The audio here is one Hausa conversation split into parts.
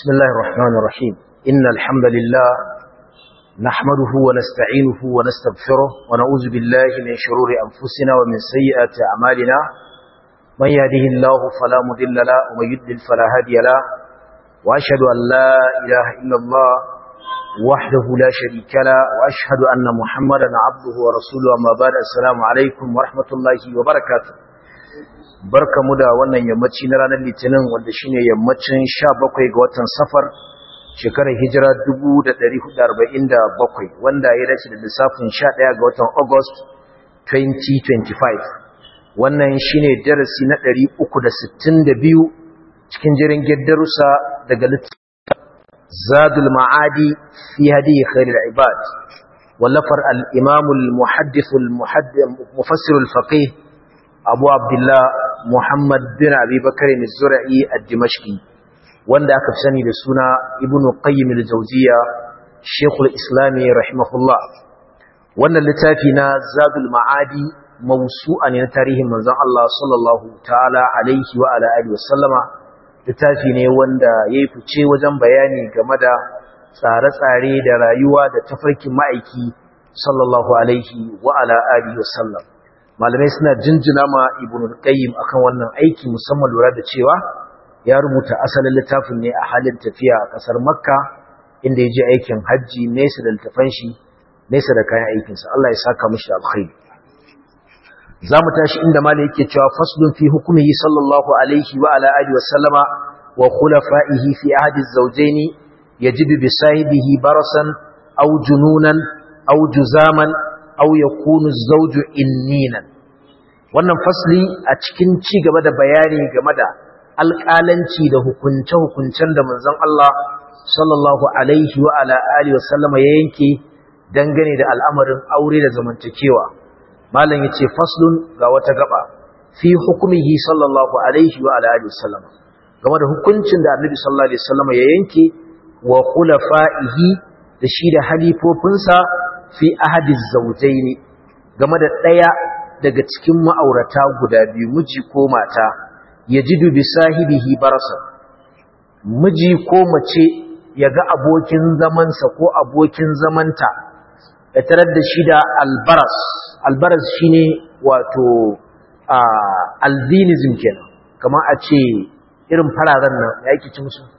بسم الله الرحمن الرحيم إن الحمد لله نحمده ونستعينه ونستغفره ونعوذ بالله من شرور أنفسنا ومن سيئات أعمالنا من يهده الله فلا مضل له ومن يضلل فلا هادي له وأشهد أن لا إله إلا الله وحده لا شريك له وأشهد أن محمدا عبده ورسوله أما بعد السلام عليكم ورحمة الله وبركاته barkamu da wannan yammaci na ranar litinin wanda shine yammacin 17 ga watan safar shekarar hijira 1447 wanda ya dace da lissafin 11 ga watan august 2025 wannan shine darasi na 362 cikin jirin darussa daga littafin zadul ma'adi fi hadi khairul ibad wallafar al-imam al-muhaddith al-mufassir al-faqih abu abdullah muhammad bin abi bakar al-zura'i ad-dimashqi wanda aka sani da suna ibnu qayyim al-jawziya shaykhul islami rahimahullah wannan littafi na zadul ma'adi mawsu'a ne na tarihin manzon Allah sallallahu ta'ala alaihi wa ala alihi wasallama littafi ne wanda yayi fice wajen bayani game da tsare-tsare da rayuwa da tafarkin ma'aiki sallallahu alaihi wa ala alihi wasallam malamai suna jinjina ma ibn al-qayyim akan wannan aiki musamman lura da cewa ya rubuta asalin littafin ne a halin tafiya a kasar makka inda ya je aikin hajji nesa da littafan shi nesa da kayan aikinsa Allah ya saka mishi alkhairi za mu tashi inda malai yake cewa faslun fi hukumihi sallallahu alaihi wa ala alihi wa sallama wa khulafa'ihi fi ahdi az-zawjayn yajibu bi sahibihi barasan aw jununan aw juzaman aw yakunu az-zawju inninan wannan fasli a cikin ci gaba da bayani game da alƙalanci da hukunce-hukuncen da manzon Allah sallallahu alaihi wa ala alihi wasallama ya yanke dangane da al'amarin aure da zamantakewa malam yace faslun ga wata gaba fi hukumihi sallallahu alaihi wa ala alihi wasallama game da hukuncin da annabi sallallahu alaihi wasallama ya yanke wa khulafa'ihi da shi da halifofinsa fi ahadi zawjaini game da daya daga cikin ma'aurata guda biyu miji ko mata yajidu bi sahibihi barasa miji ko mace yaga abokin zamansa ko abokin zamanta ya tarar da shi da albaras albaras shine wato albinism kenan kamar a ce irin fararen nan ya yake ci musu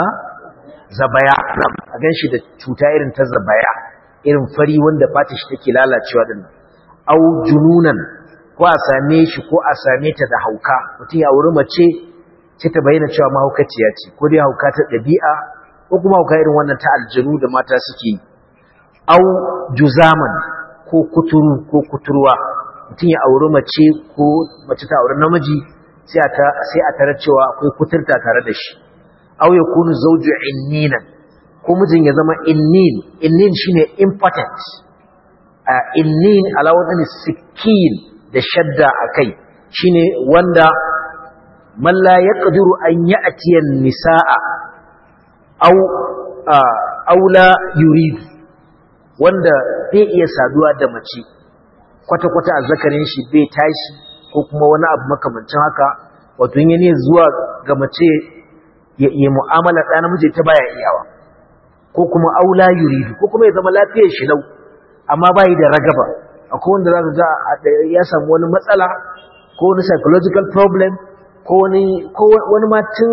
zabaya a ganshi da cuta irin ta zabaya irin fari wanda fata shi take lalacewa din au jununan ko a same shi ko a same ta da hauka mutum ya wuri mace ce ta bayyana cewa mahaukaciya ce ko dai hauka ta ɗabi'a ko kuma hauka irin wannan ta aljanu da mata suke yi au juzaman ko kuturu ko kuturwa mutum ya auri mace ko mace ta auri namiji sai a tarar cewa akwai kuturta tare da shi au ya kunu zauju inninan ko mijin ya zama innin innin shine impotent uh, innin ala wadani sikin da shadda akai shine wanda man la yaqdiru an ya'ti an-nisaa aw uh, aw la yuridu wanda bai iya saduwa da mace kwata kwata azzakarin shi bai tashi ko kuma wani abu makamancin haka wato yin ne zuwa ga mace ya yi mu'amala ɗa namiji ta baya iyawa ko kuma aula yuridu ko kuma ya zama lafiyar shi lau amma bai da ragaba akwai wanda zaka ga ya samu wani matsala ko wani psychological problem ko wani ko wani ma tun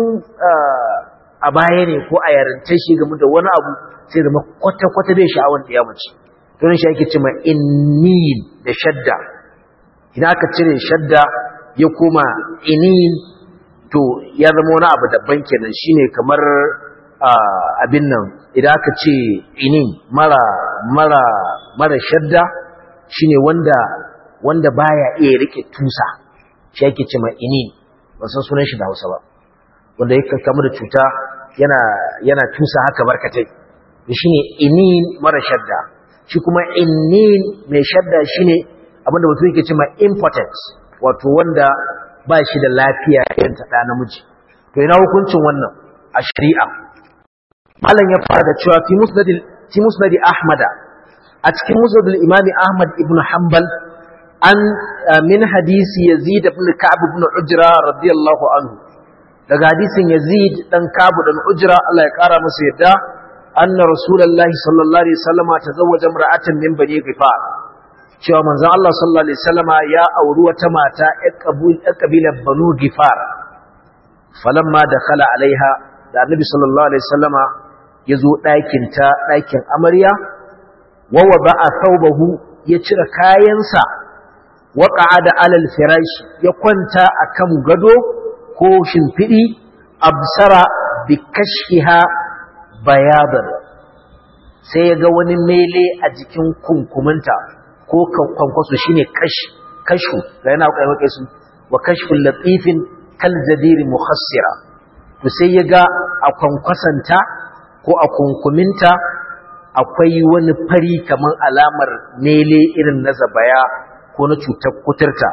a baya ne ko a yarance shi game da wani abu sai zama kwata kwata bai sha'awar da ya mace don shi ake cewa innin da shadda idan aka cire shadda ya koma inin to ya zama wani abu daban kenan shine kamar abin nan idan aka ce inin mara mara mara shadda shine wanda wanda baya iya rike tusa shi yake ce ma inin ban san sunan shi da Hausa ba wanda yake kamar da cuta yana yana tusa haka barkatai shine inin mara shadda shi kuma inin mai shadda shine abinda mutum yake ce ma impotence wato wanda ba shi da lafiya irin ta da namiji to ina hukuncin wannan a shari'a malam ya fara da cewa fi musnad fi musnad ahmada a cikin musnad al-imam ahmad ibn hanbal an min hadisi yazid ibn ka'b ibn ujra radiyallahu anhu daga hadisin Yazid dan Kabu dan Ujra Allah ya kara masa yadda anna rasulullahi sallallahu alaihi wasallama tazawwaja imra'atan min bani Ghifar cewa manzon Allah sallallahu alaihi wasallama ya auri wata mata ƴar kabilar Banu Ghifar falamma dakhala alaiha da annabi sallallahu alaihi wasallama yazo ɗakin ta ɗakin amarya wa wada'a thawbahu ya cire kayansa wa qa'ada alal firash ya kwanta akan gado ko shimfidi absara bi kashfiha bayadan sai ya ga wani mele a jikin kunkuminta ko kwankwaso shine kash kashu da yana kai su wa kashful latifin kal jadiri mukhassira to sai ya ga a kwankwasanta ko a kunkuminta akwai wani fari kamar alamar mele irin na zabaya ko na cutar kuturta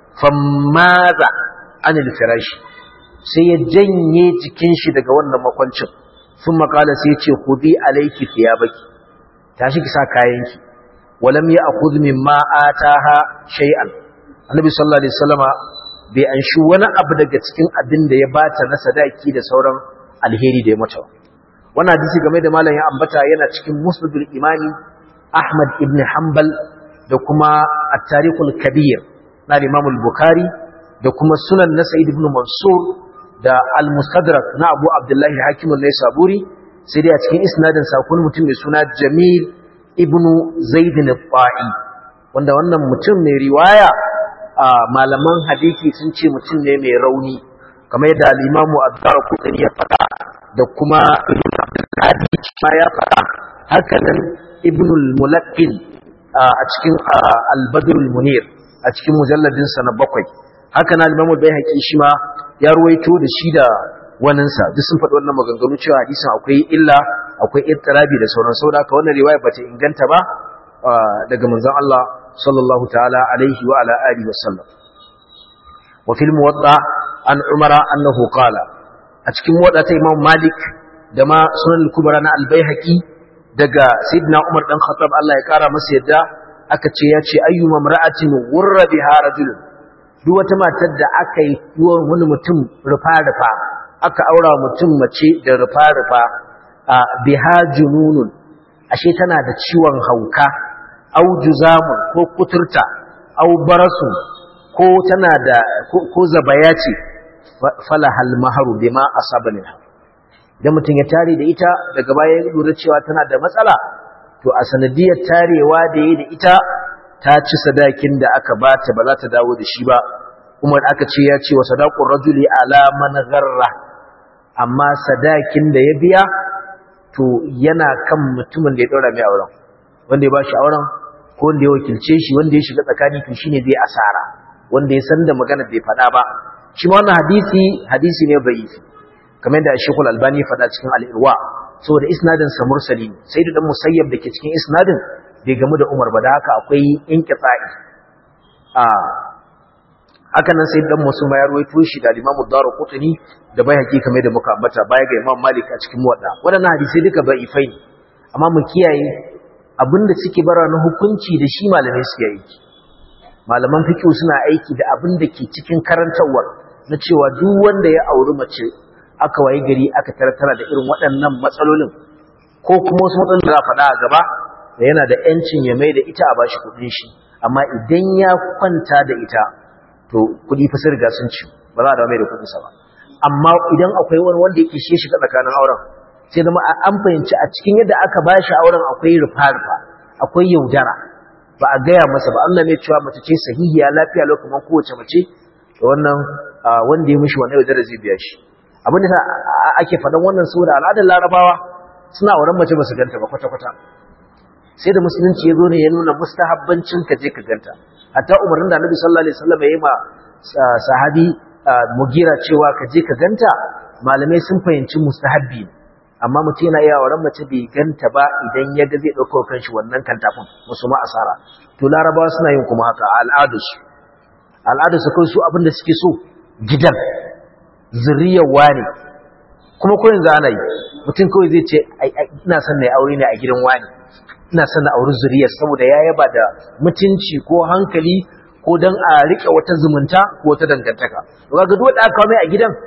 fammaza anil firashi sai ya janye jikin shi daga wannan makwancin sun makala sai ya ce hudi alaiki baki. tashi ki sa kayanki walam ya akhudh mimma ataha shay'an annabi sallallahu alaihi wasallama bai anshi wani abu daga cikin abin da ya bata na sadaki da sauran alheri da ya mata wannan hadisi game da malam ya ambata yana cikin musnadul imani ahmad ibn hanbal da kuma at-tarikhul kabir na imam al-bukhari da kuma sunan na sa'id ibn mansur da al-mustadrak na abu abdullahi hakim al-naisaburi sai dai a cikin isnadin sakon mutum mai suna jamil ibn zaid al-fa'i wanda wannan mutum mai riwaya a malaman hadisi sun ce mutum ne mai rauni kamar yadda al-imam ad-darqutni ya faɗa da kuma ibn abdul ma ya faɗa haka nan ibn al-mulaqqin a cikin al-badr al-munir a cikin mujalladin sa na bakwai haka nan al-imam al-baihaqi shi ma ya ruwaito da shi da waninsa duk sun faɗi wannan maganganu cewa hadisin akwai illa akwai ittirabi da sauran saboda haka wannan riwaya bata inganta ba daga manzon Allah sallallahu ta'ala alaihi wa ala alihi wasallam wa fil muwatta an umara annahu qala a cikin muwatta ta imam malik da ma sunan al-kubra na al-baihaqi daga sayyidina umar dan khattab Allah ya kara masa yadda aka ce ya ce ayyuma mar'atin wurra biha rajulun duk wata matar da aka yi wani mutum rufa-rufa aka aura mutum mace da rufa-rufa a biha jununun ashe tana da ciwon hauka au juzamun ko kuturta au barasu ko tana da ko zabaya ce falahal maharu bima asaba minha idan mutum ya tare da ita daga baya ya lura cewa tana da matsala to a sanadiyar tarewa da yi da ita ta ci sadakin da aka bata ba za ta dawo da shi ba umar aka ce ya ce wa sadaqur rajuli ala man gharra amma sadakin da ya biya to yana kan mutumin da ya daura mai auren wanda ya bashi auren ko wanda ya wakilce shi wanda ya shiga tsakani to shine zai asara wanda ya san da magana bai faɗa ba shi ma wannan hadisi hadisi ne da'ifi kamar da Sheikh Al-Albani ya faɗa cikin Al-Irwa saboda isnadin sa mursali sai da dan musayyab dake cikin isnadin bai gamu da Umar ba da haka akwai inqita'i a haka nan sai dan musu ma ya ruwaito shi da Imam Ad-Darqutni da bai hakika kamar da muka ambata baya ga Imam Malik a cikin muwadda wadannan hadisi duka da'ifai amma mu kiyaye abinda suke bara na hukunci da shi malamai suke aiki malaman fiqh suna aiki da abin da ke cikin karantawar na cewa duk wanda ya auri mace aka wayi gari aka taratara da irin waɗannan matsalolin ko kuma wasu matsalolin da faɗa a gaba da yana da ‘yancin ya mai da ita a bashi kuɗin shi amma idan ya kwanta da ita to kuɗi fa sun riga sun ci ba za a dawo mai da kuɗinsa ba amma idan akwai wani wanda yake shi shiga tsakanin auren sai zama an fahimci a cikin yadda aka ba shi auren akwai rufa-rufa akwai yaudara ba a gaya masa ba Allah mai cewa mace ce sahihiya lafiya lokacin kowace mace da wannan wanda ya mishi wannan yaudara zai biya shi abin da ake faɗan wannan saboda al'adar larabawa suna auren mace ba su ganta ba kwata-kwata sai da musulunci ya zo ne ya nuna mustahabbancin ka je ka ganta hatta umarnin da annabi sallallahu alaihi wasallam ya yi ma sahabi mugira cewa ka je ka ganta malamai sun fahimci mustahabbi amma mutum yana iya auren mace bai ganta ba idan ya ga zai ɗaukar kanshi wannan kantafin musu ma asara to larabawa suna yin kuma haka a al'adarsu al'adarsu kawai su abin da suke so gidan zuriyar wani kuma ko yanzu ana yi mutum kawai zai ce ina son na aure ne a gidan wani ina son na auri zuriyar saboda ya yaba da mutunci ko hankali ko don a riƙe wata zumunta ko wata dangantaka ga duk wanda aka mai a gidan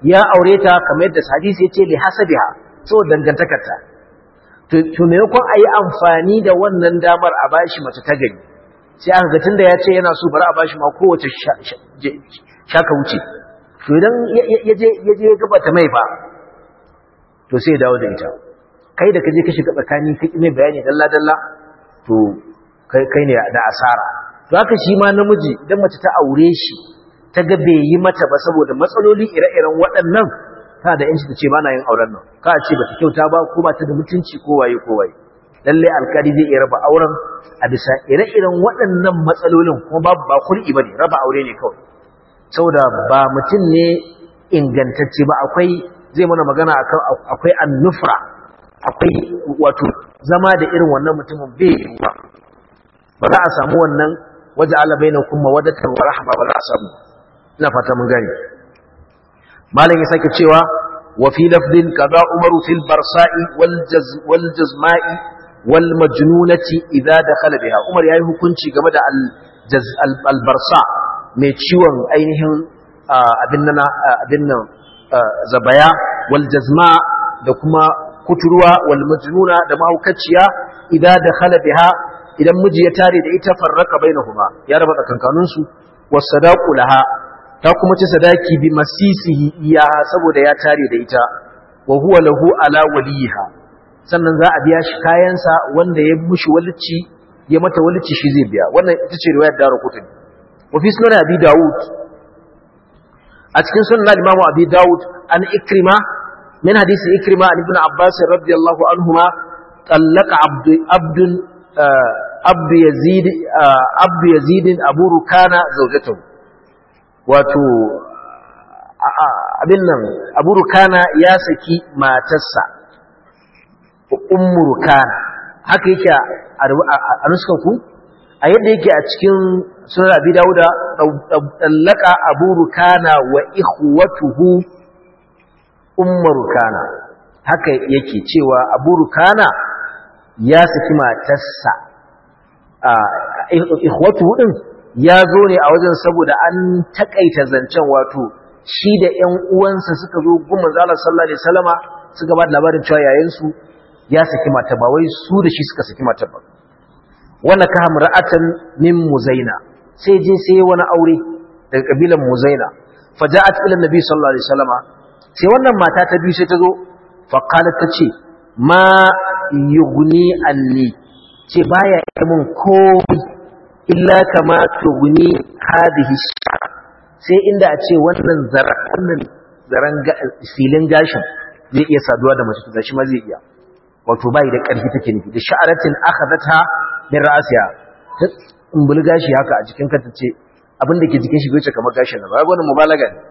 ya aure ta kamar yadda hadisi ya ce li hasabiha so dangantakarta to to maimakon a yi amfani da wannan damar a bashi mace ta gari sai aka ga tunda ya ce yana so bari a bashi ma kowace shaka wuce to idan ya je ya gabata mai fa to sai ya dawo da ita kai da kaje ka shiga tsakani ka mai bayani dalla dalla to kai kai ne da asara to haka shi ma namiji idan mace ta aure shi ta ga bai yi mata ba saboda matsaloli ire-iren waɗannan ta da yanci ta ce ba na yin auren nan ka ce ba ta kyauta ba ko ba ta da mutunci ko waye ko waye lalle alkali zai iya raba auren a bisa ire-iren waɗannan matsalolin kuma babu ba kul'i bane raba aure ne kawai saboda ba mutum ne ingantacce ba akwai zai mana magana akan akwai annufra akwai wato zama da irin wannan mutumin bai yi ba ba za a samu wannan waje ala bainakum mawaddatan wa rahma ba za a samu ina fata mun gani malam ya sake cewa wa fi lafdin kaza umaru fil barsa'i wal jaz wal jazma'i wal majnunati idza dakhala biha umar yayi hukunci game da al jaz al barsa mai ciwon ainihin abin nan abin nan zabaya wal jazma da kuma kuturwa wal majnuna da mahaukaciya idza dakhala biha idan miji ya tare da ita farraka bainahuma ya raba tsakankanin su wasadaqu laha ta kuma ci sadaki bi masisihi iya saboda ya tare da ita wa huwa lahu ala waliha sannan za a biya shi kayansa wanda ya mushi walici ya mata walici shi zai biya wannan ita ce riwayar daru kutuni wa fi sunan abi daud a cikin sunan al-imam abi daud an ikrima min hadisi ikrima an ibn abbas radiyallahu anhuma طلق عبد عبد عبد يزيد عبد يزيد ابو ركانه زوجته wato abin nan abu rukana ya saki matarsa ummu rukana haka yake a nuskan ku a yadda yake a cikin sunan abi dauda dallaka abu rukana wa ikhwatuhu ummu rukana haka yake cewa abu rukana ya saki matarsa ikhwatuhu din ya zo ne a wajen saboda an takaita zancen wato shi da ƴan uwansa suka zo gumman zalla sallallahu alaihi wasallama suka ba da labarin cewa yayin su ya saki mata ba wai su da shi suka saki mata ba wannan ka hamra'atan min muzaina sai je sai wani aure daga kabilan muzaina faja'at ila nabi sallallahu alaihi wasallama sai wannan mata ta biyu sai ta zo fa qalat ta ce ma yughni anni ce baya yi mun komai illa kama tuguni hadihi sai inda a ce wannan wannan zaran filin gashin zai iya saduwa da mace da shi ma zai iya wato bai da ƙarfi take nufi da sha'aratin akhadatha min ra'siha ta umbul gashi haka a jikin ka tace abin da ke jikin shi bai kamar gashin nan ba wannan mubalaga ne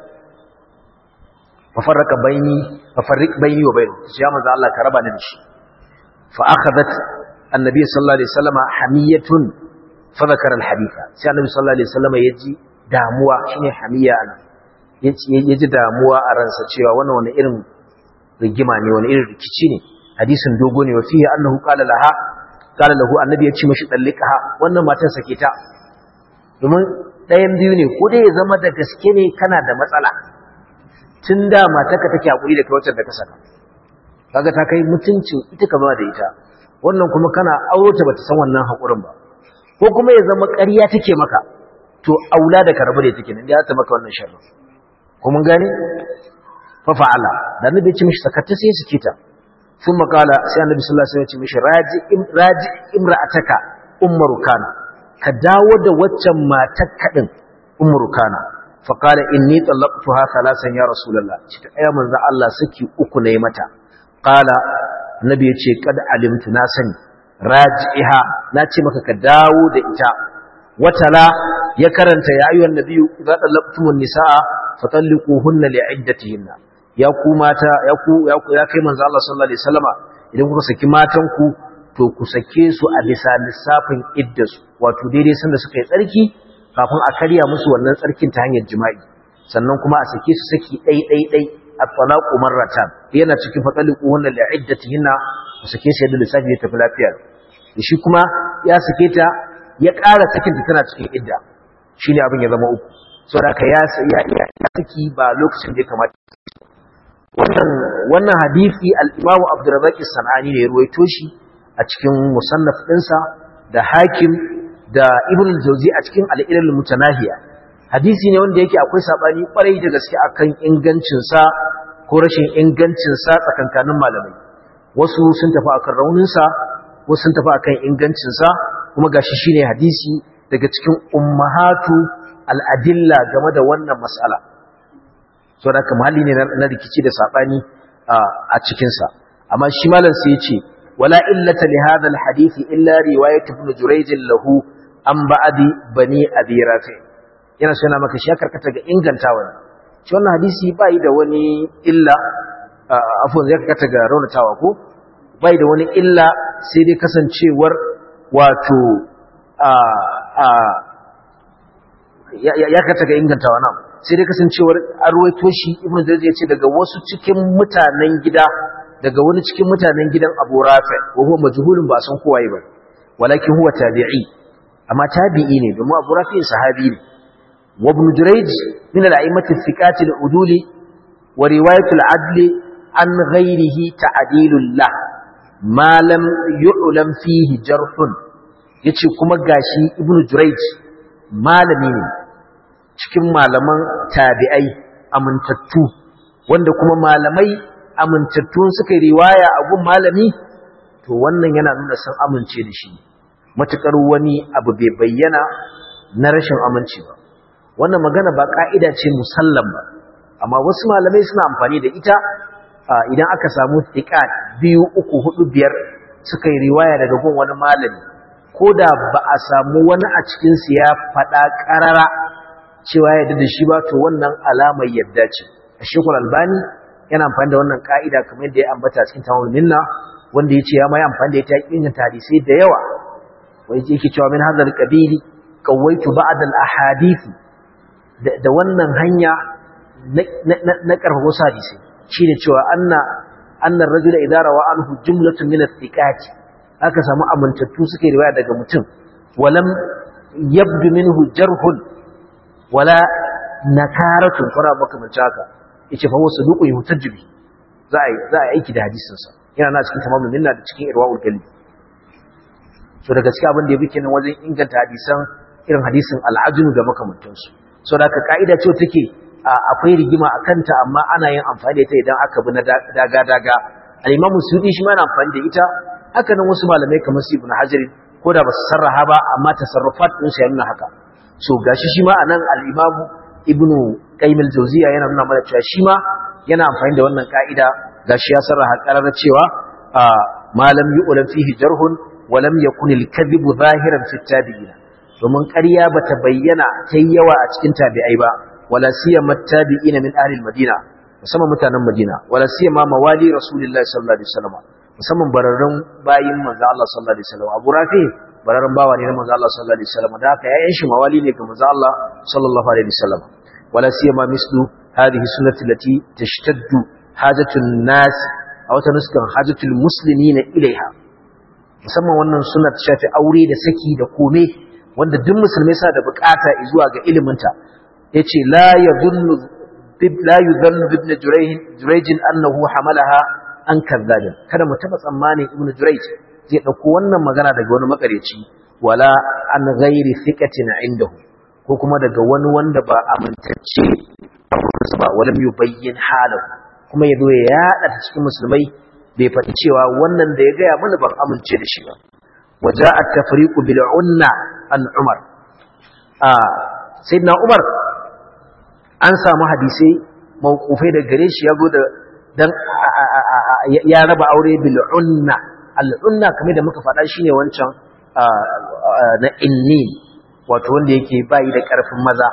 fa farraka baini fa farriq baini wa bainu ya manzo Allah ka raba ni da shi fa akhadat annabi sallallahu alaihi wasallam hamiyatun fadakar alhaditha sai annabi sallallahu alaihi wasallam yaji damuwa shine hamiya ana yaji damuwa a ransa cewa wannan wani irin rigima ne wani irin rikici ne hadisin dogo ne wa fihi annahu qala laha qala lahu annabi ya ce mishi dallikaha wannan matan sake ta domin ɗayan biyu ne ko dai ya zama da gaske ne kana da matsala tun da matarka take hakuri da kai wacce da ka saka kaga ta kai mutuncin ita ka zama da ita wannan kuma kana auro ta bata san wannan hakurin ba ko kuma ya zama ƙarya take maka to aula da karbu da take nan ya ta maka wannan sharri ko mun gane fa fa'ala da annabi ya ce mishi sakatta sai suke ta sun makala sai annabi sallallahu alaihi wasallam ya ce mishi raji raji imra'ataka ummu rukana ka dawo da waccan matar kadin ummu rukana fa qala inni talaqtuha thalasan ya rasulullah ce ta ayya manzo Allah saki uku ne mata qala annabi ya ce kad alimtu na sani raji'iha na ce maka ka dawo da ita watala ya karanta ya ayyuhan nabiyyu idza talaqtumun nisaa fatalliquhunna li'iddatihinna ya ku mata ya ku ya ku ya kai manzo Allah sallallahu alaihi wasallama idan kuka saki matan ku to ku sake su a bisa lissafin iddasu wato daidai sanda suka yi tsarki kafin a karya musu wannan tsarkin ta hanyar jima'i sannan kuma a sake su saki dai dai dai at-talaqu marratan yana cikin fatalliquhunna li'iddatihinna ku sake su yadda lissafi ya tafi lafiya shi kuma ya sake ta ya ƙara sakinta tana cikin idda shi ne abin ya zama uku saboda ka ya saki ba lokacin da ya kamata wannan wannan hadisi al-Imam Abdurrazzaq as-Sanani ne ya ruwaito shi a cikin musannaf ɗinsa da Hakim da Ibn al-Jawzi a cikin al-Ilal Mutanahiya hadisi ne wanda yake akwai sabani kwarai da gaske akan ingancin sa ko rashin ingancin sa tsakankanin malamai wasu sun tafi akan raunin sa wasu sun tafi akan ingancin sa kuma gashi shine hadisi daga cikin ummahatu al-adilla game da wannan mas'ala so da haka mahalli ne na rikici da sabani a cikin sa amma shi malam sai ya ce wala illata li hadha al-hadith illa riwayat ibn jurayj lahu an ba'di bani abi rafi' yana so yana maka shi karkata ga ingantawa ne shi wannan hadisi bai da wani illa afwan zai karkata ga raunatawa ko bai da wani illa sai dai kasancewar wato a a ya karkata ga ingantawa nan sai dai kasancewar arwaito shi ibnu jarir ya ce daga wasu cikin mutanen gida daga wani cikin mutanen gidan Abu Rafi wa huwa majhulun ba san kowaye ba walakin huwa tabi'i amma tabi'i ne domin Abu Rafi sahabi ne وابن جريج من الأئمة الثقات العدول ورواية العدل عن غيره تعديل له ما لم يعلم فيه جرح yace kuma gashi ibnu jurayj malami ne cikin malaman tabi'ai amintattu wanda kuma malamai amintattu suka riwaya a gun malami to wannan yana nuna san amince da shi matukar wani abu bai bayyana na rashin aminci ba wannan magana ba ka'ida ce musallam ba amma wasu malamai suna amfani da ita idan aka samu thiqat biyu uku hudu biyar suka yi riwaya daga gun wani malami ko da ba a samu wani a cikin su ya faɗa ƙarara cewa ya yarda da shi ba to wannan alamar yadda ce Sheikhul Albani yana amfani da wannan ka'ida kamar yadda ya ambata cikin Tamamul Minna wanda yace ya mai amfani da ita inganta hadisi da yawa wai yake cewa min hadal qabili qawaitu ba'd al ahadith da wannan hanya na karfafa wasu hadisi shi ne cewa annan rajula idara wa anhu jumlatun min athiqati aka samu amintattu suka riwaya daga mutum walam yabdu minhu jarhun wala nakaratun fara makamanci haka yace fa wasu duku yutajbi za a za a aiki da hadisin sa yana na cikin tamamul minna da cikin irwaul qalbi so da gaskiya abin da yabi kenan wajen inganta hadisan irin hadisin al'ajnu da makamantansu so da ka'ida ce take akwai rigima a kanta amma ana yin amfani da ita idan aka bi na daga-daga al'imamu sudi shi mana amfani da ita haka nan wasu malamai kamar su ibn hajjari ko da ba su sarraha ba amma tasarrufat ɗin su ya nuna haka so gashi shi ma a nan al'imamu ibn qaimil jauziya yana nuna mana cewa shi ma yana amfani da wannan ka'ida gashi ya sarraha ƙarar cewa malam yu'lam fihi jarhun wa lam yakun al-kadhibu zahiran fi tabi'ina domin ƙarya bata bayyana ta yawa a cikin tabi'ai ba wala siyama tabi'ina min ahli al-madina musamman mutanen madina wala siyama mawali rasulullahi sallallahu alaihi wasallam musamman bararrun bayin manzo Allah sallallahu alaihi wasallam Abu Rafi bararrun bawa ne na manzo Allah sallallahu alaihi wasallam da haka yayin shi mawali ne ga manzo Allah sallallahu alaihi wasallam wala siyama mislu hadhihi sunnati allati tashtaddu hajatu an-nas aw tanuskan hajatu al-muslimina ilaiha musamman wannan sunna ta shafi aure da saki da kome wanda duk musulmai sa da bukata zuwa ga iliminta yace la yadhunnu la yudhannu ibn jurayj annahu hamalaha an kadhabin kada mu taba tsammanin ibn jurayj zai dauko wannan magana daga wani makareci wala an ghairi thiqatin indahu ko kuma daga wani wanda ba amintacce ba wala yubayyin halahu kuma yazo ya yada ta cikin musulmai bai faɗi cewa wannan da ya gaya mana ban amince da shi ba waja at-tafriqu bil unna an umar ah sayyidina umar an samu hadisai mawqufai da gare shi yazo da dan ya raba aure bil unna al unna kamar da muka faɗa shine wancan na inni wato wanda yake bayi da ƙarfin maza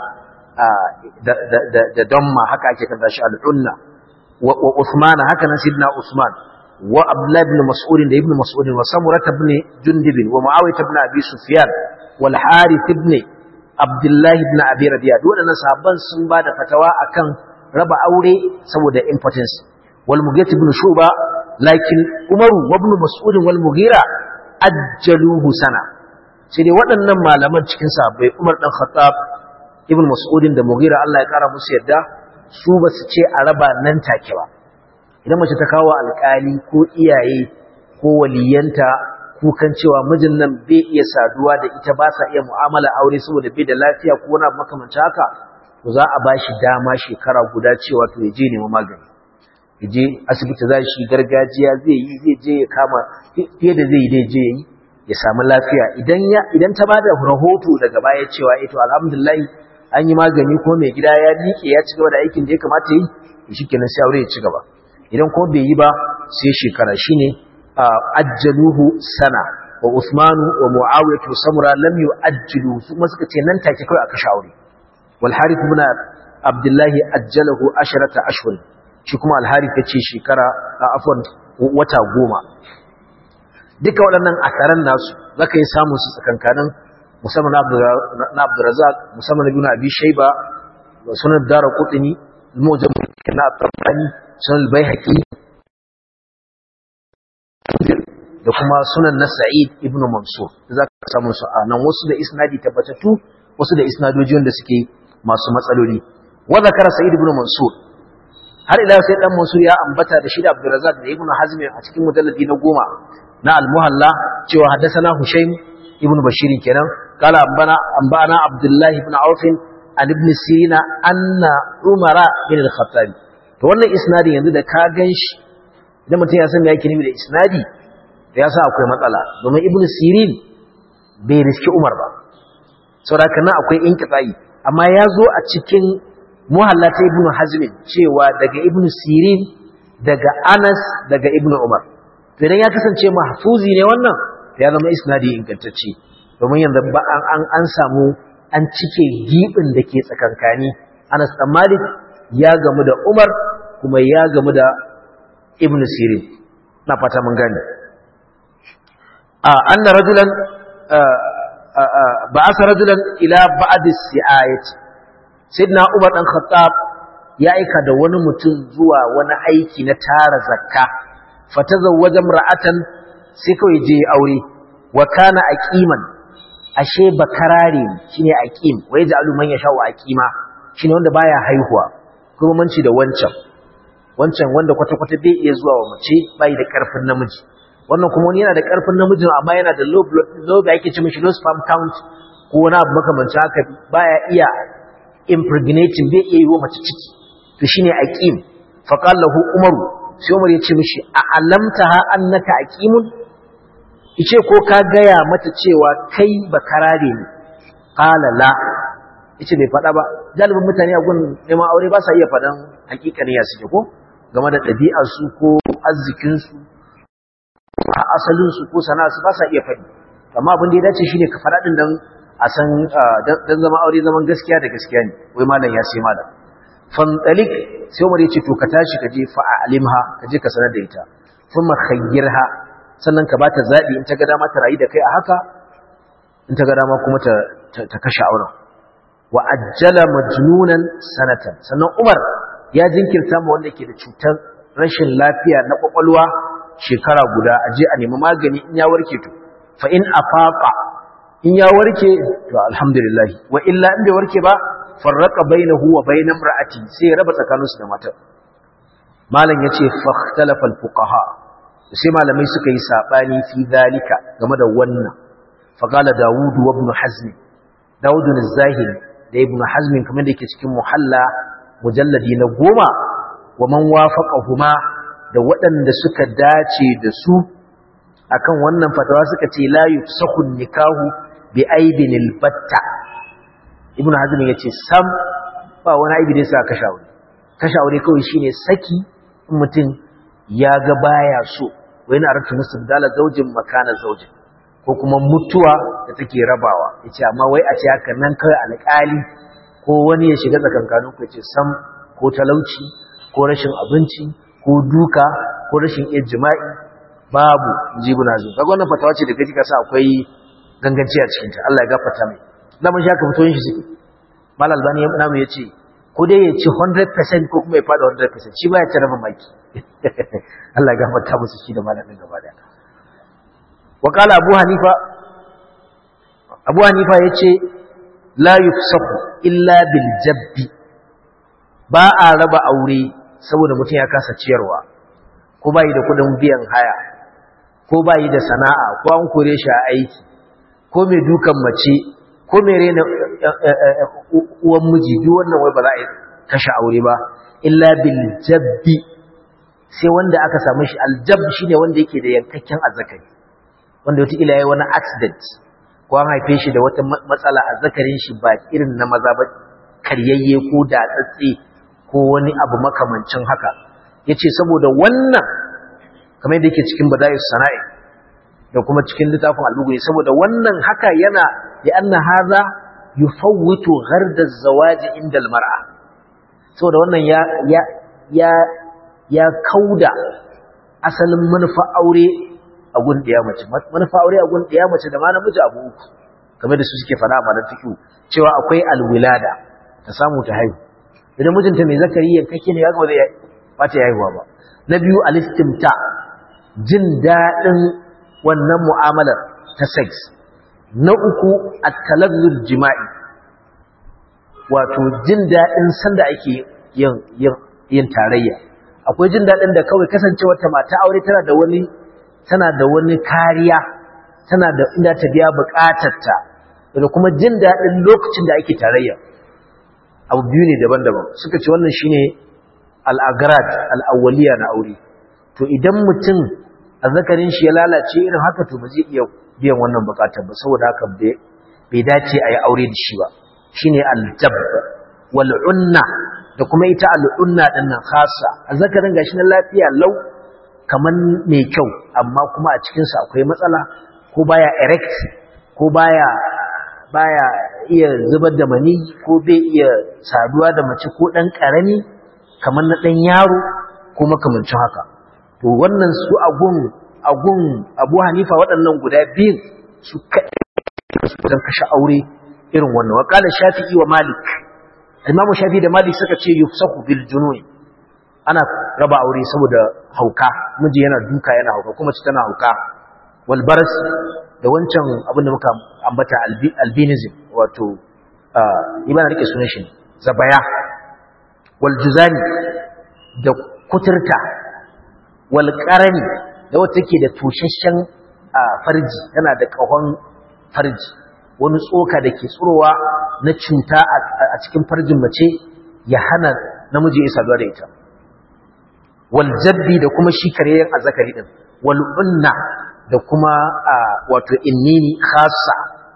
da damma haka ake kanta shi al unna wa Uthman haka nan sidna Uthman wa Abdullah ibn Mas'ud da ibn Mas'ud wa Samurah ibn Jundub wa Muawiyah ibn Abi Sufyan wal Harith ibn Abdullah ibn Abi Rabi'a duk waɗannan sahabban sun ba da fatawa akan raba aure saboda impotence wal Mughith ibn Shuba lakin Umar wa ibn Mas'ud wal Mughira ajjaluhu sana sai dai waɗannan malaman cikin sahabbai Umar dan Khattab ibn Mas'ud da Mughira Allah ya kara musu yadda su ba su ce a raba nan take ba idan mace ta kawo alƙali ko iyaye ko waliyanta kukan cewa mijin nan bai iya saduwa da ita ba sa iya mu'amala aure saboda bai da lafiya ko wani makamancin haka to za a ba shi dama shekara guda cewa to ya je nemi magani ya je asibiti za shi gargajiya zai yi zai je ya kama fiye da zai yi dai je yi ya samu lafiya idan ya idan ta bada rahoto daga baya cewa eh to alhamdulillah an yi magani ko mai gida ya miƙe ya ci gaba da aikin da ya kamata yi shikenan sai aure ya ci gaba idan ko bai yi ba sai shekara shine ajjaluhu sana wa Usmanu wa Muawiyah wa Samura lam yu'ajjilu su kuma suka ce nan take kai aka shaure wal Harith ibn Abdullah ajjalahu asharata ashhur shi kuma al Harith yace shekara afwan wata goma duka waɗannan asaran nasu zaka yi samu su tsakankanin musamman na Abdurrazzaq musamman ibn Abi Shayba wa sunan Daraqutni al-Mujam na At-Tabrani sunan al-Baihaqi da kuma sunan na Sa'id ibn Mansur za ka samu su a nan wasu da isnadi tabbatattu wasu da isnadoji wanda suke masu matsaloli wa zakara Sa'id ibn Mansur har ila sai dan Mansur ya ambata da shi da Abdurrazzaq da Ibn Hazm a cikin mujalladi na goma na Al-Muhalla cewa haddathana Hushaym ibn Bashir kenan qala ambana ambana Abdullah ibn Auf an ibn Sirina anna Umara bin al-Khattab to wannan isnadin yanzu da ka ganshi idan mutum ya san me yake nufi da isnadi ya sa akwai matsala domin ibnu sirin bai riski umar ba saboda nan akwai inqita'i amma ya zo a cikin muhallata ibnu hazm cewa daga ibnu sirin daga anas daga ibnu umar to idan ya kasance mahfuzi ne wannan to ya zama isnadi ingantacce domin yanzu ba an an, an samu an cike gibin da ke tsakankani anas dan malik ya gamu da umar kuma ya gamu da ibnu sirin na fata mun gane أن رجلا بعث رجلا إلى بعد السعاية سيدنا عمر بن الخطاب ya aika da wani mutum zuwa wani aiki na tara zakka fatazawwaja imra'atan sai kawai je aure wa kana aqiman ashe bakarare shine aqim wai ja'alu man yasha wa aqima shine wanda baya haihuwa kuma manci da wancan wancan wanda kwata-kwata bai iya zuwa wa mace bai da karfin namiji wannan kuma wani yana da ƙarfin namijin amma yana da low da ake ce mishi low sperm count ko wani abu makamanci haka baya iya impregnating bai iya yi wa mace ciki to shine aqim fa qala lahu umaru sai umar ya ce mishi a alamtaha annaka aqimun ice ko ka gaya mata cewa kai bakarare ne qala la yace bai faɗa ba galibin mutane a gun neman aure ba sa iya faɗan hakikanin ya suke ko game da ɗabi'ar su ko arzikin su a asalinsu ko sana'arsu ba sa iya faɗi amma abin da ya dace shine ka faɗa din dan a san dan zama aure zaman gaskiya da gaskiya ne wai malam ya ce malam fantalik sai Umar ya ce to ka tashi ka je fa alimha ka je ka sanar da ita kuma khayyirha sannan ka bata zabi in ta ga dama ta rayu da kai a haka in ta ga dama kuma ta ta kashe auren wa ajjala majnunan sanatan sannan Umar ya jinkirta ma wanda ke da cutar rashin lafiya na kwakwalwa shekara guda a je a nemi magani in ya warke to fa in afaqa in ya warke to alhamdulillah wa illa in bai warke ba farraqa bainahu wa bain imra'ati sai ya raba tsakaninsu da matar malam yace fakhtalafa alfuqaha sai malamai suka yi sabani fi zalika game da wannan fa qala daud wa ibn hazm daud az-zahiri da ibn hazm kamar da yake cikin muhalla mujalladi na goma wa man wafaqahuma da waɗanda suka dace da su akan wannan fatawa suka ce la yufsahu nikahu bi aibin albatta ibnu hazm yace sam ba wani aibi da yasa kashe aure kashe aure kawai shine saki in mutum ya ga baya so wa yana aratu musabdala zaujin makana zaujin ko kuma mutuwa da take rabawa yace amma wai a ce haka nan kai alƙali ko wani ya shiga tsakankanin ku yace sam ko talauci ko rashin abinci ko duka ko rashin iya jima'i babu jibu na zuwa kaga wannan fatawa ce da kaji kasa akwai ganganci a cikin ta Allah ya gafarta mai da mun shaka fitoyin shi suke mal albani namu yace ko dai ya ci 100% ko kuma ya fada 100% shi ba ya ci rabin maki Allah ya gafarta musu shi da malamin gaba da wa qala abu hanifa abu hanifa yace la yufsahu illa bil jabbi ba a raba aure saboda mutum ya kasa ciyarwa ko bayi da kudin biyan haya ko bayi da sana'a ko an kore shi a aiki ko mai dukan mace ko mai rena uwan miji duk wannan wai ba za a kashe aure ba illa bil jabbi sai wanda aka samu shi aljab shine wanda yake da yankakken azzakari wanda wata ila yayi wani accident ko an haife shi da wata matsala azzakarin shi ba irin na maza ba karyayye ko da tsatse ko wani abu makamancin haka yace saboda wannan kamar yadda yake cikin bada'is sana'i da kuma cikin littafin al-bughni saboda wannan haka yana ya anna hadha yufawwitu gharda az-zawaj inda al-mar'a saboda wannan ya ya ya ya kauda asalin manufa aure a gun ɗaya mace manufa aure a gun ɗaya mace da ma namiji abu uku kamar da su suke fara a malar fiƙi cewa akwai alwilada ta samu ta haihu idan mijinta mai zakari yankake ne ya gaba zai ba ta haihuwa ba na biyu alistimta jin daɗin wannan mu'amalar ta sex na uku at-talazzul jima'i wato jin daɗin sanda ake yin yin tarayya akwai jin daɗin da kawai kasancewar ta mata aure tana da wani tana da wani kariya tana da inda ta biya bukatarta da kuma jin daɗin lokacin da ake tarayya abu biyu ne daban-daban suka ce wannan shine al-agrad al-awwaliya na aure to idan mutum azzakarin shi ya lalace irin haka to ba zai iya biyan wannan bukatar ba saboda haka bai dace a yi aure da shi ba shine al-jab wal unna da kuma ita al-unna din nan khassa azzakarin gashi na lafiya lau kaman mai kyau amma kuma a cikinsa akwai matsala ko baya erect ko baya baya iya zubar da mani ko bai iya saduwa da mace ko dan karami kamar na dan yaro ko makamancin haka to wannan su agun agun Abu Hanifa waɗannan guda biyun su kaɗai su kashe aure irin wannan wa qala Shafi'i wa Malik Imam Shafi'i da Malik suka ce yufsahu bil junun ana raba aure saboda hauka miji yana duka yana hauka kuma ci tana hauka wal baras da wancan abin da muka ambata albinism wato ibana rike sunan shi zabaya wal juzani da kuturta wal qarani da wata take da tushashen farji tana da kahon farji wani tsoka da ke tsurowa na cuta a cikin farjin mace ya hana namiji ya saduwa da ita waljabbi da kuma shi karyayen azzakari din wal'unna da kuma wato innini khassa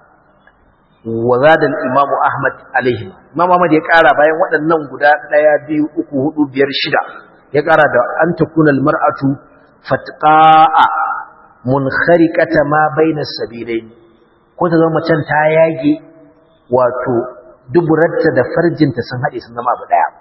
wa zada al-imam ahmad alaihi imam ahmad ya kara bayan waɗannan guda ɗaya biyu uku hudu biyar shida ya kara da an takuna al-mar'atu fatqa'a munkhariqata ma baina sabilain ko ta zama macen ta yage wato duburarta da farjinta sun haɗe sun zama abu ɗaya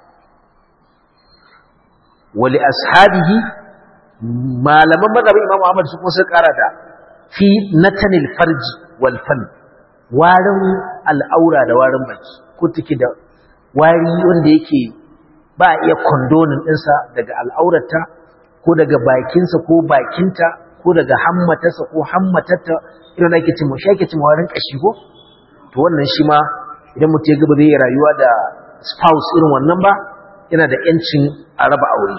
wali ashabihi malaman mazhabin Imam Ahmad su kuma sun kara da fi natanil farji wal fan warin al'aura da warin baki ko take da wari wanda yake ba iya condonin ɗinsa daga al'aurata ko daga bakinsa ko bakinta ko daga hammatarsa ko hammatarta irin da ake cin mu shake cin warin kashi ko to wannan shi ma idan mutum ya gaba zai yi rayuwa da spouse irin wannan ba yana da yancin a raba aure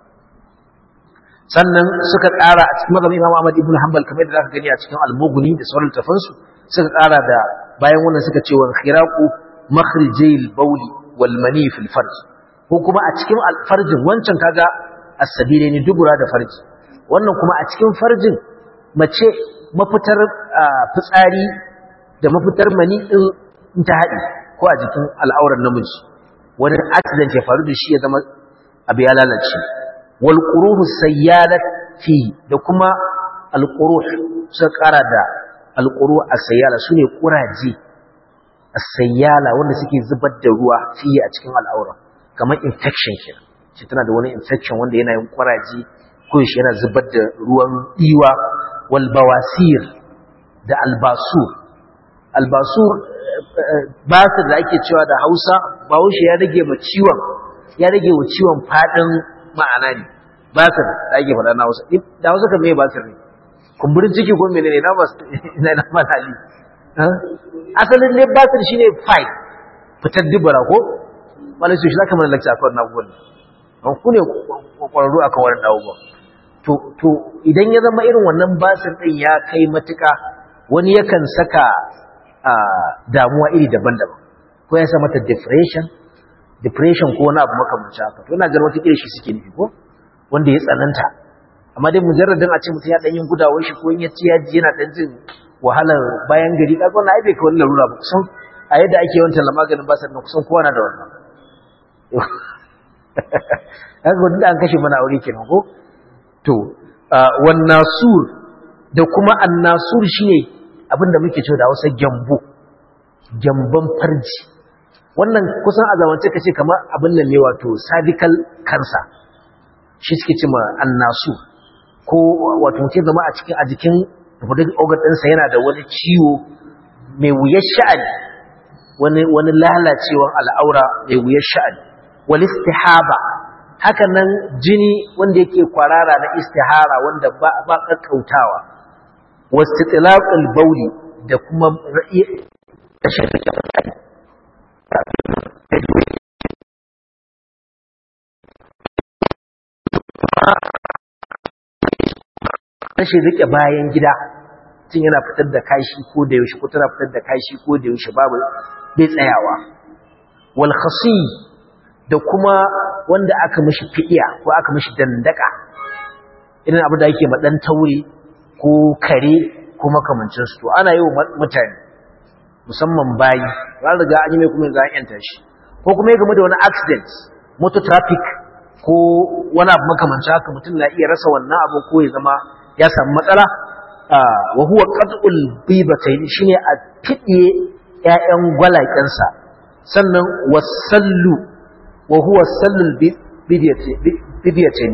sannan suka ƙara a cikin mazhabin Imam Ahmad ibn Hanbal kamar da zaka gani a cikin Al-Mughni da sauran tafansu suka ƙara da bayan wannan suka ce wa khiraqu makhrijil bawli wal mani fil farj ko kuma a cikin farjin wancan kaga as-sabile ne dubura da farji wannan kuma a cikin farjin mace mafitar fitsari da mafitar mani din ta haɗi ko a jikin al'auran namiji wani accident ya faru da shi ya zama abu ya lalace wal quruhu sayyalat fi da kuma al quruh suka kara da al quruh as-sayyala sune kuraje as-sayyala wanda suke zubar da ruwa fi a cikin al'aura kamar infection kenan shi tana da wani infection wanda yana yin kuraje ko shi yana zubar da ruwan diwa wal bawasir da albasur albasur basir da ake cewa da Hausa Bahaushe ya rage ma ciwon ya rage wa ciwon fadin ma'ana ne basir da ake faɗa na Hausa da Hausa kan me basir ne kumburin ciki ko menene na bas ina na malali asalin ne basir shine fight fitar dubara ko malai su shi zaka mana lecture akan na gurin an ku ne kwararru akan wannan abubuwa to to idan ya zama irin wannan basir din ya kai matuka wani yakan saka damuwa iri daban-daban ko ya sa mata depression depression ko wani abu makamanci haka to ina ganin wata kira shi suke nufi ko wanda ya tsananta amma dai mujarradin a ce mutum ya dan yin gudawar shi ko in ya ci ya ji yana dan jin wahalar bayan gari kaga wannan ai bai kai wannan larura ba kusan a yadda ake yawan talla maganin basar nan kusan kowa na da wannan kaga wanda an kashe mana aure kenan ko to wan nasur da kuma annasur shine abinda muke cewa da Hausa gyambo gyamban farji wannan kusan a zamance kace kamar abin nan ne wato cervical cancer shi suke cewa annasur ko wato mutum zama a cikin a jikin reproductive organ ɗinsa yana da wani ciwo mai wuyar sha'ani wani wani lalacewar al'aura mai wuyar sha'ani wal istihaba haka nan jini wanda yake kwarara na istihara wanda ba ba kakkautawa wastitlaqul bauli da kuma rashin rike bayan gida tun yana fitar da kashi ko da yaushe ko tana fitar da kashi ko da yaushe babu bai tsayawa wal khasi da kuma wanda aka mishi fidiya ko aka mishi dandaka irin abu da yake ma dan taure ko kare ko makamancin su to ana yi wa mutane musamman bayi za riga an yi mai kuma za a yanta shi ko kuma ya game da wani accident motor traffic ko wani abu makamancin haka mutum na iya rasa wannan abu ko ya zama ya samu matsala wa huwa qat'ul bibatayn shine a fidiye ƴaƴan gwalakensa sannan wasallu wa huwa sallul bidiyatayn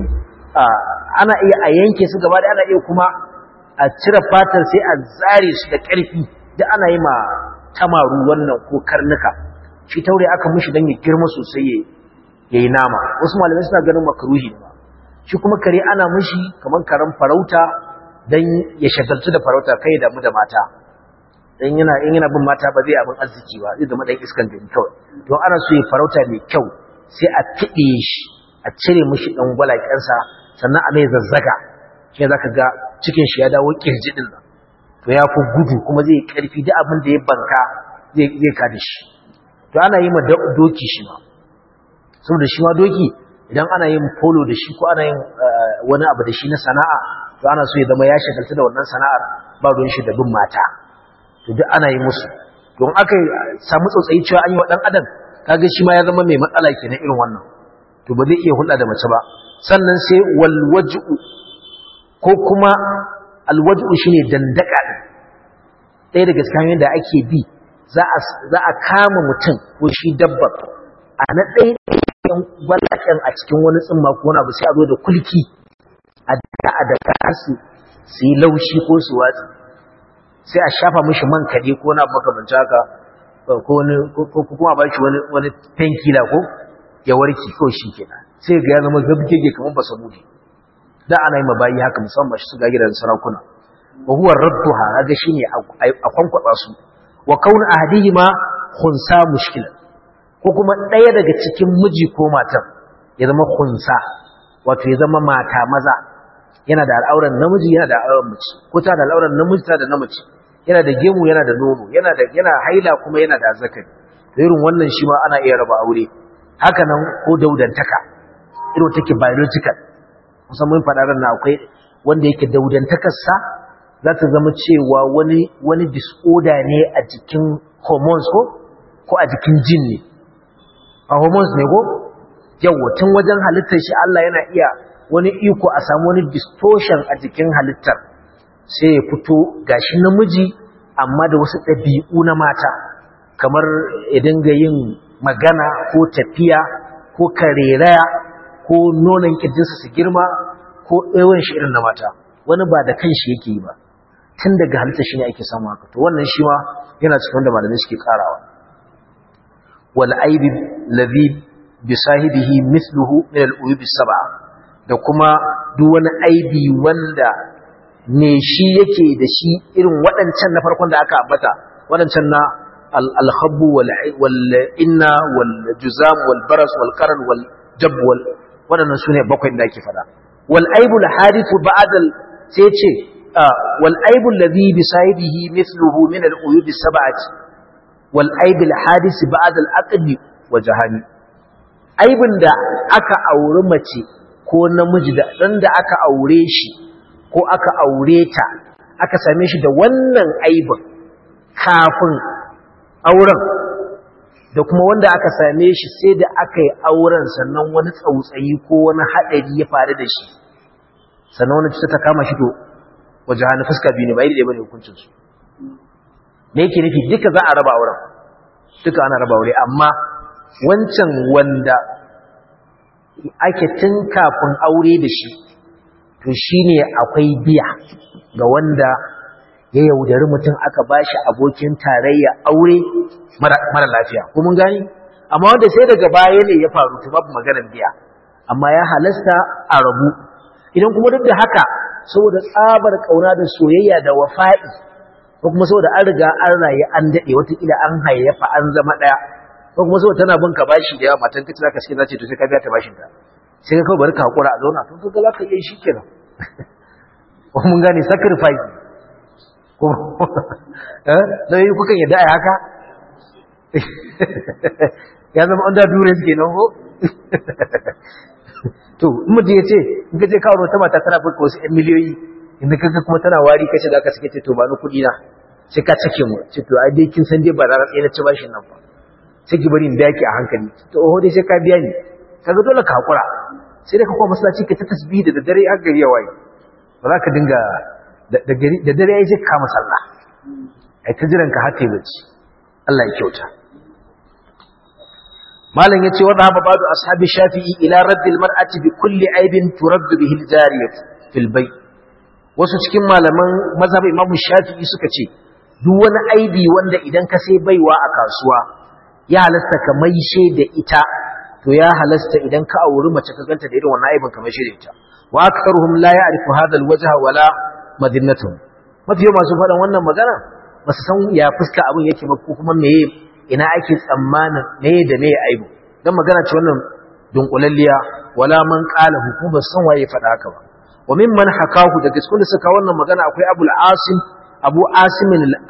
ana iya a yanke su gaba da ana iya kuma a cire fatar sai a zare su da ƙarfi da ana yi ma tamaru wannan ko karnuka shi taure aka mishi dan ya girma sosai yayi nama wasu malamai suna ganin makruhi ne shi kuma kare ana mishi kaman karen farauta dan ya shagaltu da farauta kai da mu da mata dan yana in yana bin mata ba zai abin arziki ba zai zama dan iskan gari kawai to ana so ya farauta mai kyau sai a tiɗe shi a cire mishi dan gwalakensa sannan a mai zazzaga shi zaka ga cikin shi ya dawo kirji din nan to ya fi gudu kuma zai karfi duk abin da ya banka zai zai kada shi to ana yi ma doki shi ma saboda shi ma doki idan ana yin polo da shi ko ana yin wani abu da shi na sana'a to ana so ya zama ya shagalta da wannan sana'ar ba ruwan shi da bin mata to duk ana yi musu don aka samu tsotsayi cewa an yi wa dan adam kaga shi ma ya zama mai matsala kenan irin wannan to ba zai iya hulɗa da mace ba sannan sai wal waj'u ko kuma al waj'u shine dandaka din ɗaya daga cikin hanyoyin da ake bi za a za a kama mutum ko shi dabba a na ɗaya ɗayan gwalaken a cikin wani tsimma ko wani abu sai a zo da kulki a da a da kasu su yi laushi ko su watsi sai a shafa mishi man kaɗe ko na makamanci haka ko kuma ba shi wani tankila ko ya warki ko shi kenan sai ga ya zama zabgege kamar ba samu da ana yi mabayi haka musamman shi su ga gidan sarakuna wa huwa radduha kaga shine a kwankwaba su wa kaun ahdihima khunsa mushkila ko kuma ɗaya daga cikin miji ko matan ya zama khunsa wato ya zama mata maza yana da al'auran namiji yana da al'auran mace ko ta da al'auran namiji ta da namace yana da gemu yana da nono yana da yana haila kuma yana da zakari irin wannan shi ma ana iya raba aure haka nan ko daudantaka irin take biological kusan mun faɗa ran akwai wanda yake daudantakar sa za ta zama cewa wani wani disorder ne a jikin hormones ko ko a jikin jin ne a hormones ne ko yawa tun wajen halittar shi Allah yana iya wani iko a samu wani distortion a jikin halittar sai ya fito gashi namiji amma da wasu ɗabi'u na mata kamar ya dinga yin magana ko tafiya ko kareraya ko nonon kirjinsa su girma ko ɗawan shi irin na mata wani ba da kanshi yake yi ba tun daga halitta shi ne ake samu haka to wannan shi ma yana cikin wanda malamai suke karawa wal aibi ladhi bi sahibihi mithluhu min al uyub sab'a da kuma duk wani aibi wanda ne shi yake da shi irin waɗancan na farkon da aka ambata waɗancan na al-khabbu wal inna wal juzam wal baras wal qaran wal jab wal waɗannan sune bakwai da ake fada wal aibul hadithu ba'da sai ce wal aibul ladhi bi sahibihi mithluhu min al uyub as sab'ati wal aibul hadith ba'da al aqd wa jahani aibin da aka auri mace ko namiji da dan da aka aure shi ko aka aure ta aka same shi da wannan aibin kafin auren da kuma wanda aka same shi sai da aka yi auren sannan wani tsautsayi ko wani haɗari ya faru da shi sannan wani cuta ta kama shi to waje hannu fuska biyu ne ba yi da bane hukuncinsu me yake nufi duka za a raba auren duka ana raba aure amma wancan wanda ake tun kafin aure da shi to shine akwai biya ga wanda ya yaudari mutum aka bashi abokin tarayya aure mara lafiya ko mun gani amma wanda sai daga baya ne ya faru to babu maganar biya amma ya halasta a rabu idan kuma duk da haka saboda tsabar kauna da soyayya da wafa'i ko kuma saboda an riga an rayu an dade watakila an hayyafa an zama daya ko kuma saboda tana bin ka bashi da yawa matan kace zaka sai zace to sai ka biya ta bashin ta sai ka kawai bari ka hakura a zauna to kaga zaka iya shi kenan ko mun gane sacrifice ko eh dai kukan yadda ai haka ya zama under duress kenan ko to in mutum ya ce in ka je kawo ta mata tana fuka wasu ‘yan miliyoyi inda kaga kuma tana wari kashe da aka suke ce to ba ni kuɗi na sai ka cike mu ce to ai dai kin san dai ba za tsaye na ci bashin nan ba sai ki bari in biya ki a hankali to oho dai sai ka biya ni kaga dole ka hakura sai dai ka kuma masallaci ka ta tasbihi da dare har gari ya waye ba za ka dinga da dare ya je ka kama sallah ai ta jiran ka har ta yi bacci Allah ya kyauta malam yace wa dhahaba ba'du ashabi shafi'i ila radd al-mar'ati bi kulli aibin turadd bihi al-jariyah fil bayt wasu cikin malaman mazhab imam shafi'i suka ce duk wani aibi wanda idan ka sai baiwa a kasuwa ya halasta ka maishe da ita to ya halasta idan ka auri mace ka ganta da irin wannan aibin ka maishe da ita wa aktharuhum la ya'rifu hadha al-wajha wala madinatuhum mafi masu faɗan wannan magana ba su san ya fuska abin yake ba ko kuma meye ina ake tsammanin meye da meye aibu dan magana ce wannan dunkulalliya wala man qala hukuma san waye faɗa haka ba wa mimman hakahu da gaskun da suka wannan magana akwai abul asim abu asim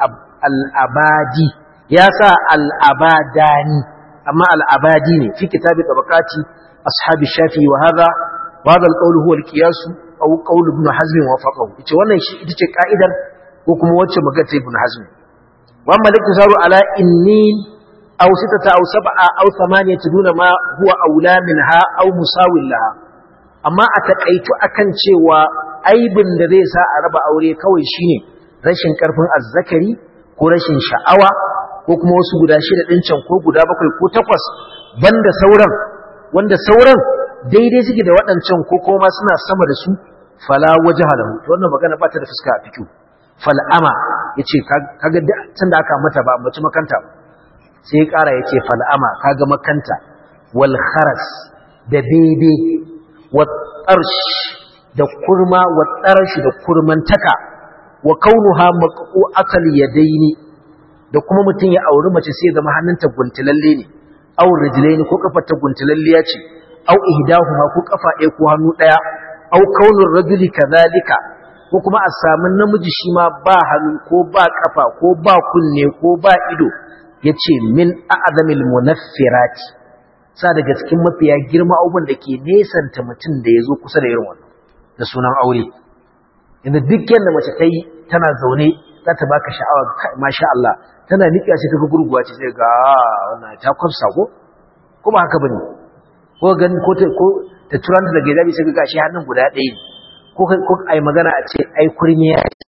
al-abadi ya sa al-abadani amma al-abadi ne fi kitabi tabaqati ashabi shafi wa hadha wa hadha al-qawl huwa al-qiyas aw qawl ibn hazm wa faqahu ita wannan shi ita ce ka'idar ko kuma wacce magana ta ibn hazm wa amma liktasaru ala inni aw sitata aw sab'a aw thamaniyata duna ma huwa aula minha aw musawil laha amma a takaitu akan cewa aibin da zai sa a raba aure kawai shine rashin karfin azzakari ko rashin sha'awa ko kuma wasu guda shida din can ko guda bakwai ko takwas banda sauran wanda sauran daidai suke da waɗancan ko kuma suna sama da su fala wajha lahu to wannan magana ba ta da fuska a fikiu fal'ama yace kaga tun da aka mata ba mace makanta ba sai ya ƙara yace fal'ama kaga makanta wal kharas da bebe wa tarsh da kurma wa tarsh da kurmantaka wa kaunuha maqqu'atal yadaini da kuma mutum ya auri mace sai zama hannunta guntulalle ne aw rijlaini ko kafarta guntulalliya ce aw ihdahuma ko kafa ɗaya ko hannu ɗaya aw kaunur rajuli kadhalika ko kuma a samu namiji shi ma ba hannu ko ba kafa ko ba kunne ko ba ido yace min a'zamil munaffirati sa daga cikin mafiya girma abubuwan da ke nesanta mutum da ya zo kusa da irin wannan da sunan aure inda duk yadda mace ta yi tana zaune za ta baka sha'awa masha Allah tana niƙa sai ta ga gurguwa ce sai ga wannan ta kwafsa ko ko ba haka bane ko gani ko ta ko ta turanta daga gidabi sai ga shi hannun guda ɗaya ko ko ai magana a ce ai kurniya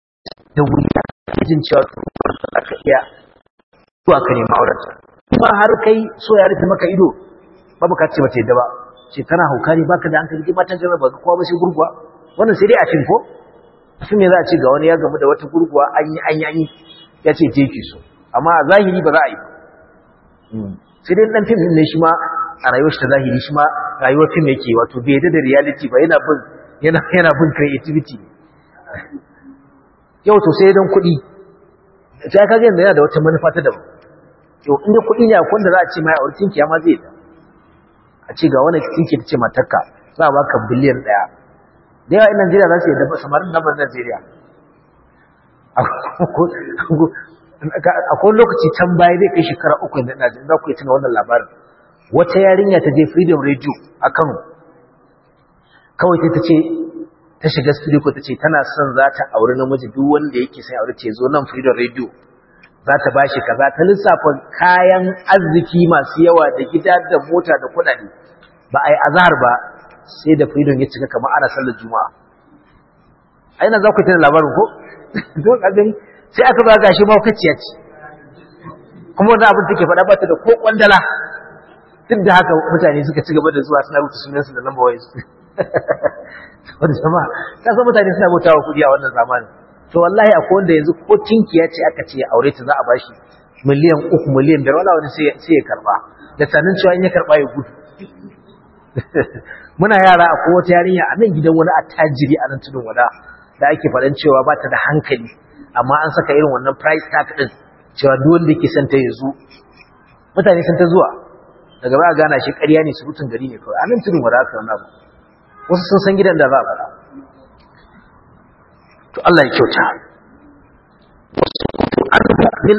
da wuya jin cewa to ka iya zuwa ka nemi auren kuma har kai so ya rufe maka ido babu ka ce bata yadda ba ce kana hauka ne baka da hankali matan jama'a ba kowa ba sai gurguwa wannan sai dai a fim ko fim ne za a ce ga wani ya gamu da wata gurguwa an yi an yi an yi ya ce je ki so amma a zahiri ba za a yi ba sai dai dan fim ne shi ma a rayuwar shi ta zahiri shi ma rayuwar fim yake wato bai yadda da reality ba yana bin yana yana bin creativity yau to sai dan kuɗi ta kaga yanzu yana da wata manufa ta daban yau inda kuɗi ne akwai wanda za a ce mai aurkin kiyama zai da a ce ga wani kinki ta ce matarka za a baka biliyan ɗaya da yawa in Najeriya za su yi da samarin nan Najeriya akwai lokaci can baya zai kai shekara uku da ina za ku yi tuna wannan labarin wata yarinya ta je freedom radio a Kano kawai ta ce ta shiga studio ko ta ce tana son za ta auri namiji duk wanda yake sai aure ce zo nan freedom radio za ta bashi kaza ta lissafa kayan arziki masu yawa da gida da mota da kudade ba a yi azhar ba sai da freedom ya cika kamar ana sallar juma'a aina za ku tana labarin ko don abin sai aka ba gashi maukaciya ce kuma wani abin take faɗa ba ta da ko kwandala duk da haka mutane suka ci gaba da zuwa suna rubuta sunansu da number wires wanda jama'a ta san mutane suna bautawa kudi a wannan zamanin to wallahi akwai wanda yanzu ko tinkiya ce aka ce aure ta za a bashi miliyan uku miliyan biyar wala wani sai ya karba da sanin cewa in ya karba ya gudu muna yara akwai wata yarinya a nan gidan wani attajiri a nan tudun wada da ake faɗan cewa ba ta da hankali amma an saka irin wannan price tag din cewa duk wanda yake son ta yanzu mutane sun ta zuwa daga ba a gana shi ƙarya ne surutun gari ne kawai a nan tudun wada aka wannan abu wasu sun san gidan da za a faɗa to Allah ya kyauta min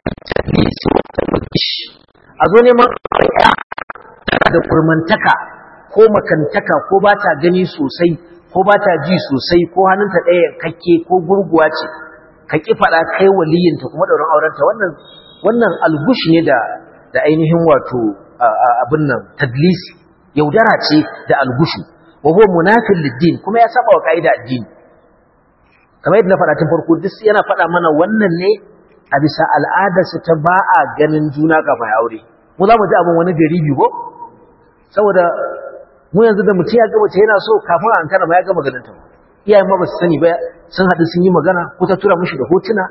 a zo neman tana da kurmantaka ko makantaka ko ba ta gani sosai ko ba ta ji sosai ko hannunta ɗaya kakke ko gurguwa ce ka ƙi faɗa kai waliyinta kuma ɗaurin aurenta wannan wannan algush ne da da ainihin wato abin nan tadlisi yaudara ce da algushu wa huwa munafil lid kuma ya saba wa kaida addini kamar yadda na faɗa tun farko duk yana faɗa mana wannan ne a bisa al'adarsa ta ba a ganin juna kafin aure mu za mu ji abin wani gari biyu ko saboda mu yanzu da mutum ya gaba ce yana so kafin a ankara ma ya gama ganin ta iyayen ma ba su sani ba sun haɗu sun yi magana ko ta tura mushi da hotuna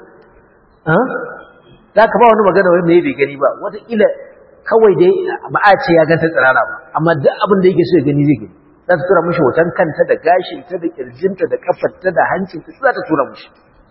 za ka ba wani magana wani mai bai gani ba wataƙila kawai dai ba a ce ya ganta tsirara ba amma duk abin da yake so ya gani zai gani za ta tura mushi hoton kanta da gashinta da kirjinta da kafarta da hancinta za ta tura mushi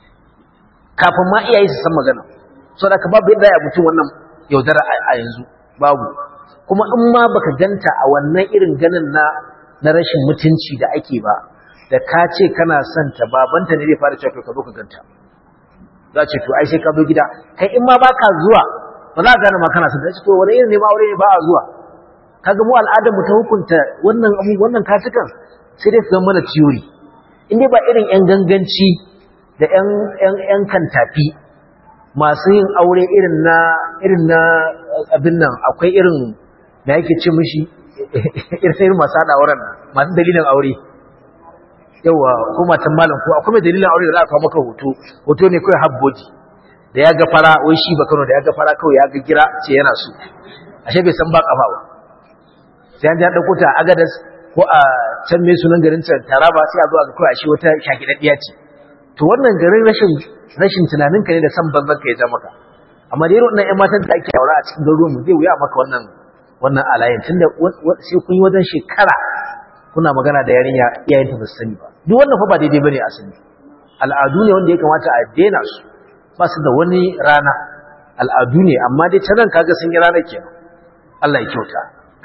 kafin ma iyaye su san magana so da ka babu yadda ya mutum wannan yaudara a yanzu babu kuma in ma baka ganta a wannan irin ganin na na rashin mutunci da ake ba da ka ce kana son ta babanta ne zai fara cewa ka zo ka ganta za ce to ai sai ka zo gida kai in ma baka zuwa ba za ka gane ma kana son ta ce to wani irin ne ma aure ne ba a zuwa kaga mu al'adar mu ta hukunta wannan abu wannan katukan sai dai su zama mana theory in dai ba irin yan ganganci da yan yan yan kantafi masu yin aure irin na irin na abin nan akwai irin da yake ce mishi irin masu haɗa auren masu dalilin aure yawa ko matan malam ko akwai mai dalilin aure da za a kawo maka hoto hoto ne kawai habboji da ya ga fara wai shi ba kano da ya ga fara kawai ya ga gira ce yana so ashe bai san ba kafa ba sai an ji an ɗauko ta a agadas ko a can mai sunan garin taraba sai a zo a ga kawai ashe wata shakidaddiya ce to wannan garin rashin rashin tunanin ka ne da san banzan ka ya ja maka amma da irin wannan ƴan matan da ake aure a cikin garuruwan mu zai wuya maka wannan wannan alayin tunda sai kun yi wajen shekara kuna magana da yarinya iyayen ta basu sani ba duk wannan fa ba daidai bane asali al'adu ne wanda ya kamata a daina su ba su da wani rana al'adu ne amma dai ta nan kaga sun yi ranar kenan Allah ya kyauta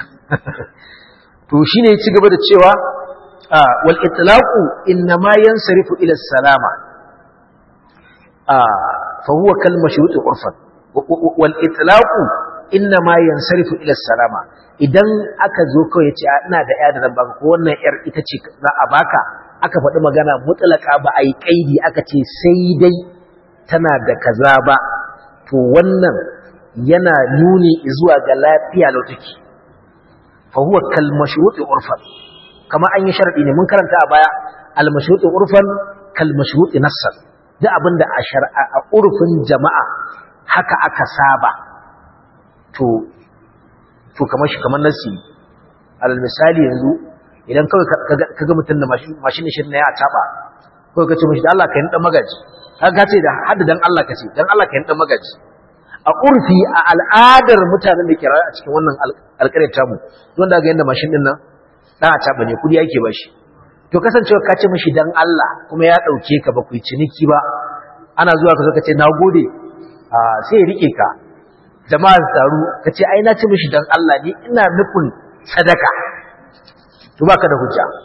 to shine ya ci gaba da cewa wal itlaqu inma yansarifu ila salama fa huwa kal mashrut urfan wal itlaqu inma yansarifu ila salama idan aka zo kawai yace ina da ya da zan baka ko wannan yar ita ce za a baka aka faɗi magana mutlaka ba a yi kaidi aka ce sai dai tana da kaza ba to wannan yana nuni zuwa ga lafiya lautaki fa huwa kal mashruti urfan kama an yi sharadi ne mun karanta a baya al mashruti urfan kal mashruti nassan duk abinda a shar'a a urfin jama'a haka aka saba to to kamar shi kamar nasi alal misali yanzu idan kawai kaga mutum da mashin shi ne ya taba kawai kace mishi da Allah ka yi dan magaji kaga ce da hadda dan Allah kace dan Allah ka yi dan magaji a urfi a al'adar mutanen da ke rayu a cikin wannan alƙaryar tamu don da ga yanda mashin din nan dan a taba ne kudi yake bashi to kasancewa ka ce mishi dan Allah kuma ya dauke ka ba ku yi ciniki ba ana zuwa ka zo ka ce nagode a sai ya rike ka jama'a taru ka ce ai na ci mishi dan Allah ne ina nufin sadaka to baka da hujja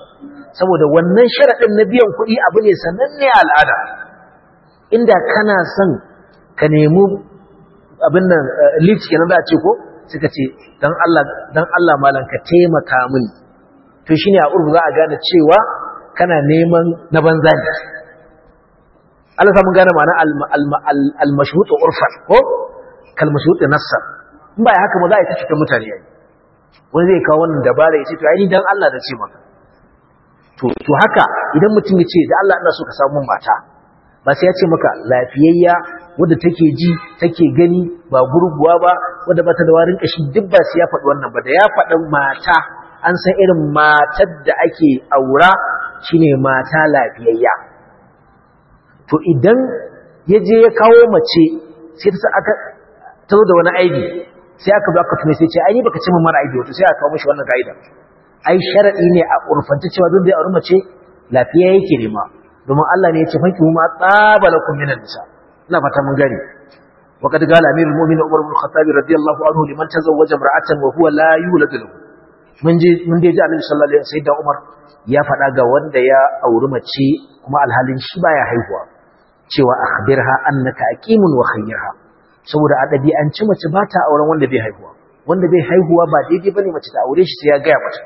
saboda wannan sharaɗin na biyan kuɗi abu ne sananne al'ada inda kana son ka nemi abin nan lift kenan za a ce ko suka ce dan Allah dan Allah malam ka taimaka mini to shine a urbu za a gane cewa kana neman na banza ne Allah samun gane ma'ana al-mashhut urfan ko kal mashhut nassar in ba haka ba za a yi ta cikin mutane yayi wani zai kawo wannan dabara ya ce to ai dan Allah da ce maka to to haka idan mutum ya ce da Allah ina so ka samu mata ba sai ya ce maka lafiyayya wadda take ji take gani ba gurguwa ba wadda ba ta da warin kashi duk ba sai ya faɗi wannan ba da ya faɗi mata an san irin matar da ake aura shine mata lafiyayya to idan ya je ya kawo mace sai ta aka ta zo da wani aibi sai aka baka tume sai ce ai ni baka ce min mara aibi wato sai aka kawo mishi wannan kaida ai sharadi ne a urfanta cewa duk da aure mace lafiya yake nema domin Allah ne ya ce fanki huma tsabalakum minan nisa ina fata mun gani وقد قال امير المؤمنين عمر بن الخطاب رضي الله عنه لمن تزوج امراه وهو لا يولد له mun je mun je ji Annabi sallallahu alaihi wasallam da Umar ya faɗa ga wanda ya auri mace kuma alhalin shi baya haihuwa cewa akhbirha annaka aqimun wa khayyirha saboda a ɗabi'anci mace ba ta auren wanda bai haihuwa wanda bai haihuwa ba daidai bane mace ta aure shi sai ya gaya mata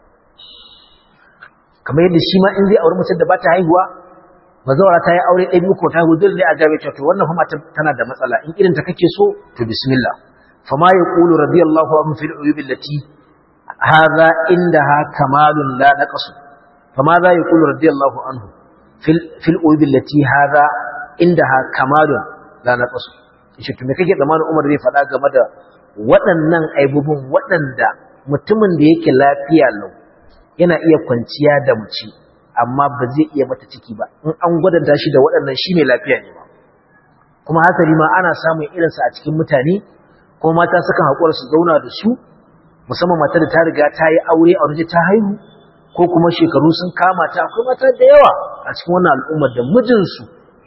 kamar yadda shi ma in zai aure mace da ba ta haihuwa bazawara ta yi aure ɗaya biyu ko ta haihu dole ne a gabe to wannan fa mata tana da matsala in irin ta kake so to bismillah fa ma yaqulu radiyallahu anhu fil uyub allati hadha indaha kamalun la naqsu fa ma za yaqulu radiyallahu anhu fil fil uyub allati hadha indaha kamalun la naqsu shi to me kake zamanin Umar zai faɗa game da waɗannan aibubun waɗanda mutumin da yake lafiya lau yana iya kwanciya da mace amma ba zai iya mata ciki ba in an gwadanta shi da waɗannan shi mai lafiya ne ba kuma hasali ma ana samun irinsa a cikin mutane kuma mata sukan haƙura su zauna da su musamman mata da ta riga ta yi aure a waje ta haihu ko kuma shekaru sun kama ta akwai mata da yawa a cikin wannan al'ummar da mijinsu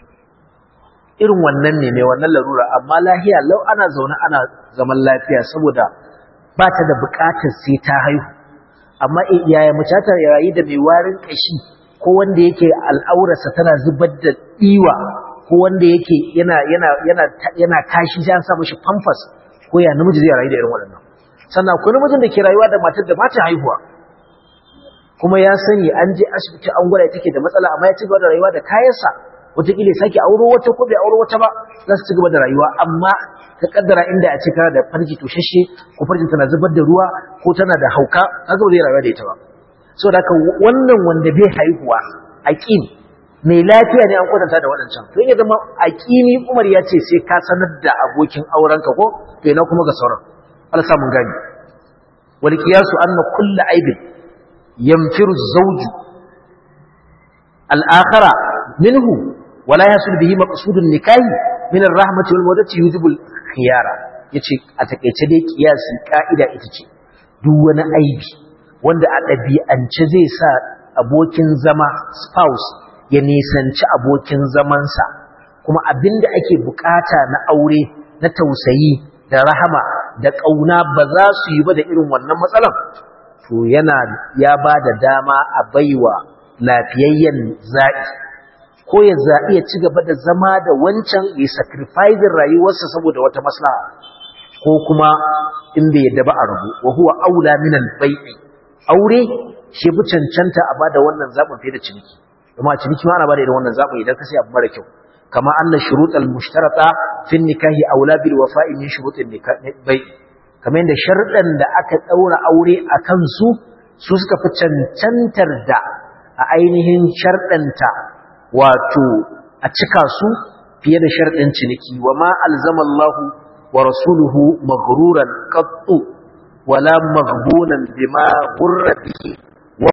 irin wannan ne mai wannan larura amma lahiya lau ana zaune ana zaman lafiya saboda ba ta da buƙatar sai ta haihu amma yaya mace ta yayi da mai warin kashi ko wanda yake al'aurarsa tana zubar da diwa ko wanda yake yana yana yana yana kashi sai an sa mishi pampers ko ya namiji zai rayu da irin waɗannan sannan akwai namijin da ke rayuwa da matar da ba ta haihuwa kuma ya sani an je asibiti an gwada take da matsala amma ya ci gaba da rayuwa da kayansa wataƙila ya sake auro wata ko bai auro wata ba za su ci gaba da rayuwa amma ka kaddara inda a ce kana da farji toshashe ko farjin tana zubar da ruwa ko tana da hauka kaga ba zai rayuwa da ita ba saboda haka wannan wanda bai haihuwa aqim mai lafiya ne an kwatanta da waɗancan to ya zama aqimi Umar ya ce sai ka sanar da abokin aurenka ko to ina kuma ga sauran Allah sa mun gani wal qiyasu anna kullu aibin yamfiru zawju al-akhara minhu wala yasul bihi maqsudun nikahi min ar-rahmati wal mawaddati yujibu al-khiyara yace a takeice dai kiyasi ka'ida ita ce duk wani aibi wanda a ɗabi'ance zai sa abokin zama spouse ya nisanci abokin zamansa kuma abinda ake bukata na aure na tausayi da rahama da ƙauna ba za su yi ba da irin wannan matsalan to yana ya ba da dama a baiwa lafiyayyen zaɓi ko ya zaɓi ya ci gaba da zama da wancan ya sacrificing rayuwarsa saboda wata maslaha ko kuma in bai yadda ba a rabu wa huwa aula min al-bai'i aure shi fi cancanta a bada wannan zaɓin fiye da ciniki kuma a ciniki ma ana bada irin wannan zaɓin idan ka sai abu mara kyau kama anna shurut al-mushtarata fi nikahi aula bil wafa'i min shurut al-bai'i kamar yadda sharɗan da aka ɗaura aure a kansu su suka fi cancantar da a ainihin sharɗanta wato a cika su fiye da sharɗin ciniki wa ma alzama Allahu wa rasuluhu maghruran qattu wala maghbunan bima ghurra bihi wa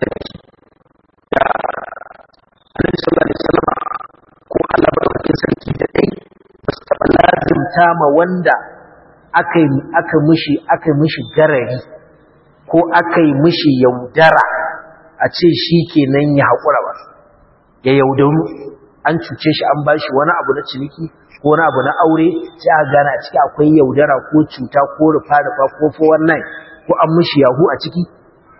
Annabi sallallahu alaihi wasallam ko Allah barkatin sarki da dai basu taɓa lazimta ma wanda aka aka mishi aka mishi garari ko aka yi mishi yaudara a ce shi kenan ya haƙura ba ya yaudaru an cuce shi an bashi wani abu na ciniki ko wani abu na aure sai a gane a ciki akwai yaudara ko cuta ko rufa rufa ko 419 ko an mishi yahu a ciki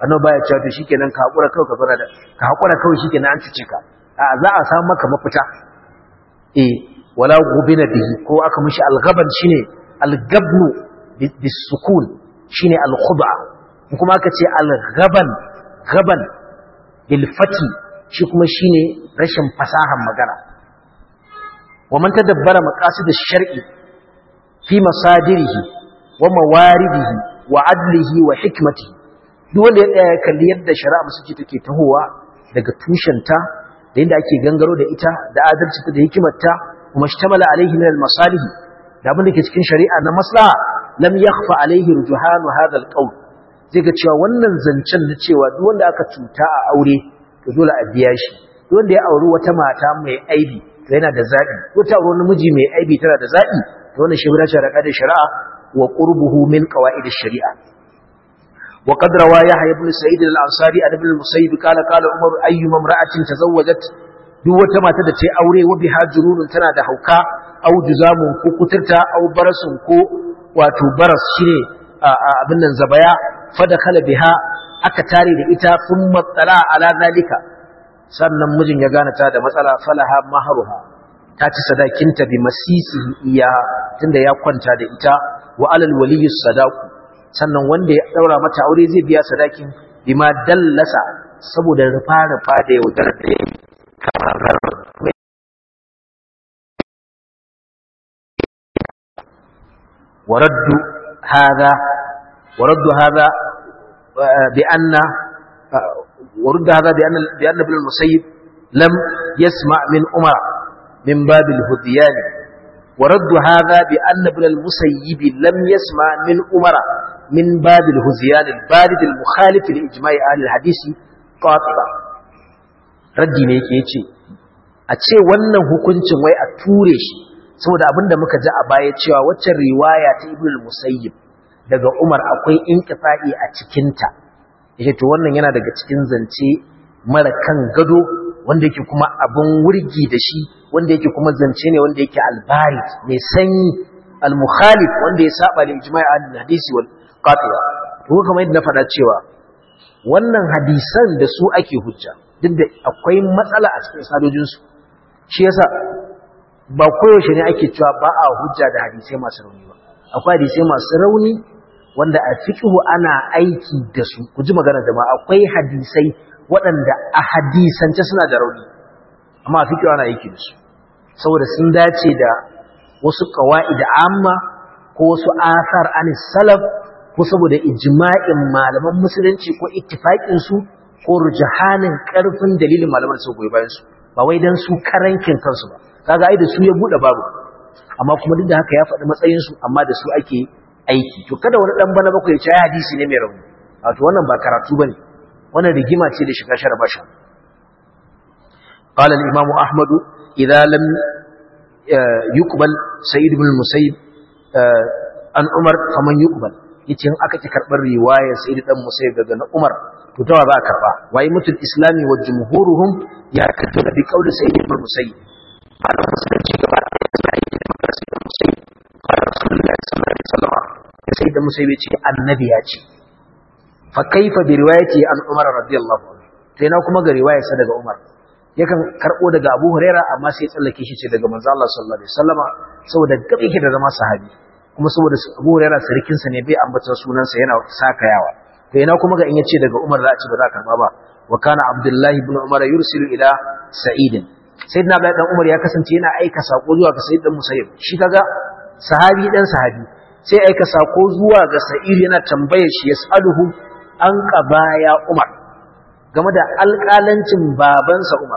annabi baya cewa to shikenan ka hakura kawai ka fara da ka hakura kawai shikenan an cuce ka a za a samu maka mafita eh wala gubina bihi ko aka mishi alghaban shine algabnu bisukun shine alkhud'a kuma aka ce alghaban gaban bil fati shi kuma shine rashin fasahan magana wa man tadabbara maqasid ash-shar'i fi masadirihi wa mawaridihi wa adlihi wa hikmatihi duk wanda ya tsaya kalli yadda shari'a musulunci take tahowa daga tushenta da yadda ake gangaro da ita da adalcinta da hikimarta kuma shtamala alaihi min al-masalih da abin da ke cikin shari'a na maslaha lam yakhfa alaihi rujuhanu hadha al-qawl zai ga cewa wannan zancen na cewa duk wanda aka cuta a aure to dole a biya shi duk wanda ya auri wata mata mai aibi to yana da zabi wata auri namiji mai aibi tana da zabi to wannan shi gudanar da da shari'a wa qurbuhu min qawaid ash-shari'a wa qad rawa yahya ibn sa'id al-ansari an ibn al-musayyib qala qala umar ayyuma imra'atin tazawwajat duk wata mata da ta aure wa biha jururun tana da hauka au juzamun ko kuturta au barasun ko wato baras shine abin nan zabaya fadakhala biha aka tare da ita thumma tsala ala zalika sannan mijin ya gane ta da matsala falaha mahruha ta ci sadakinta bi masisihi iya tunda ya kwanta da ita wa alal waliyyi sadaku sannan wanda ya daura mata aure zai biya sadakin bima dallasa saboda rufa rufa da yaudar da yayi ورد هذا ورد هذا بأن ورد هذا بأن بأن ابن المسيب لم يسمع من عمر من باب الهذيان ورد هذا بأن ابن المسيب لم يسمع من عمر من باب الهذيان البارد المخالف لإجماع أهل الحديث قاطبة raddi ne yake yace a ce wannan hukuncin wai a ture shi saboda abinda muka ji a baya cewa waccan riwaya ta ibn al-musayyib daga Umar akwai inkifa'i a cikinta yake to wannan yana daga cikin zance mara kan gado wanda yake kuma abun wurgi da shi wanda yake kuma zance ne wanda yake albarid mai sanyi al-mukhalif wanda ya saba da ijma'i al-hadisi wal qati'a to kamar yadda na faɗa cewa wannan hadisan da su ake hujja duk da akwai matsala a cikin sadojin su shi yasa ba koyaushe ne ake cewa ba a hujja da hadisai masu rauni ba akwai hadisai masu rauni wanda a fiqhu ana aiki da su ku ji magana da ma akwai hadisai waɗanda a hadisance suna da rauni amma a fiqhu ana aiki da su saboda sun dace da wasu qawaid amma ko wasu asar anis salaf ko saboda ijma'in malaman musulunci ko ittifaqin su ko rujahanin karfin dalilin malaman su goyi bayan su ba wai dan su karankin kansu ba kaga ai da su ya bude babu amma kuma duk da haka ya faɗi matsayin su amma da su ake aiki to kada wani dan bana bakwai ya ce hadisi ne mai rauni wato wannan ba karatu bane wannan rigima ce da shiga shara basha qala al-imam ahmad idza lam yuqbal sayyid ibn al-musayyib an umar faman yuqbal yace in aka ki karbar riwayar sayyid dan musayyib daga na umar to tawa za a karba wai mutul islami wa jumhuruhum ya kaddara bi qawli sayyid ibn musayyib malaman musulunci gaba ɗaya suna yi da magana sai da musayi qala rasulullahi sallallahu alaihi wasallam sai da musayi ce annabi ya ce fa kaifa bi riwayati an umar radiyallahu anhu sai na kuma ga riwayar sa daga umar yakan karbo daga abu huraira amma sai tsallake shi ce daga manzo Allah sallallahu alaihi wasallam saboda gabe yake da zama sahabi kuma saboda abu huraira sarkin sa ne bai ambata sunan sa yana sakayawa to ina kuma ga in yace daga umar za a ci ba za a karba ba wa kana abdullahi ibn umar yursilu ila sa'idin sayyidina Abdullahi dan Umar ya kasance yana aika sako zuwa ga Sayyid dan Musayyib shi kaga sahabi dan sahabi sai aika sako zuwa ga Sa'id yana tambayar shi yasaluhu an qabaya Umar game da alƙalancin babansa Umar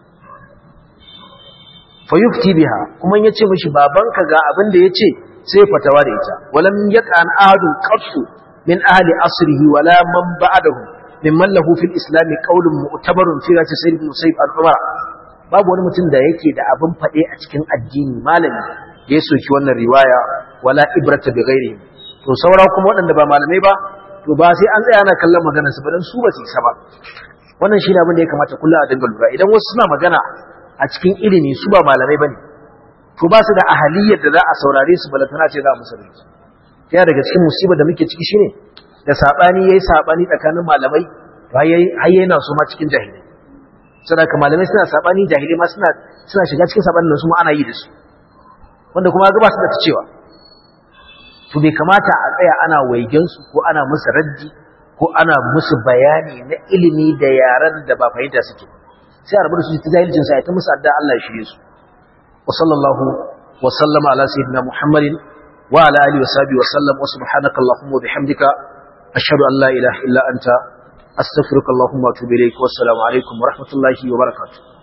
fa yufti biha kuma yace mishi babanka ga abin da yace sai fatawa da ita walam yaqan ahadun qattu min ahli asrihi wala man ba'dahu mimman lahu fil islam qawlun mu'tabarun fi rasi sayyid musayyib al-umar babu wani mutum da yake da abin faɗe a cikin addini malami da ya soki wannan riwaya wala ibrata bi ghairi to saura kuma waɗanda ba malamai ba to ba sai an tsaya ana kallon maganar su ba dan su ba su isa ba wannan shine abin da ya kamata kullu a dinga lura idan wasu suna magana a cikin ilimi su ba malamai bane to ba su da ahaliyar da za a saurare su balantana ce za a musu rinci yana daga cikin musibar da muke ciki shine da sabani yayi sabani tsakanin malamai har yana su ma cikin jahilai saboda malamai suna sabani jahilai ma suna suna shiga cikin sabanin su ma ana yi da su wanda kuma ga ba su da ta cewa to bai kamata a tsaya ana waigen su ko ana musu raddi ko ana musu bayani na ilimi da yaran da ba fahimta suke sai a rabu da su ta jahilcin sa ta musu adda Allah ya shirye su wa sallallahu wa sallama ala sayyidina muhammadin wa ala alihi wa sahbihi wa sallam wa subhanaka allahumma wa bihamdika ashhadu an la ilaha illa anta astaghfiruka allahumma wa atubu ilayk wa assalamu alaikum wa rahmatullahi wa barakatuh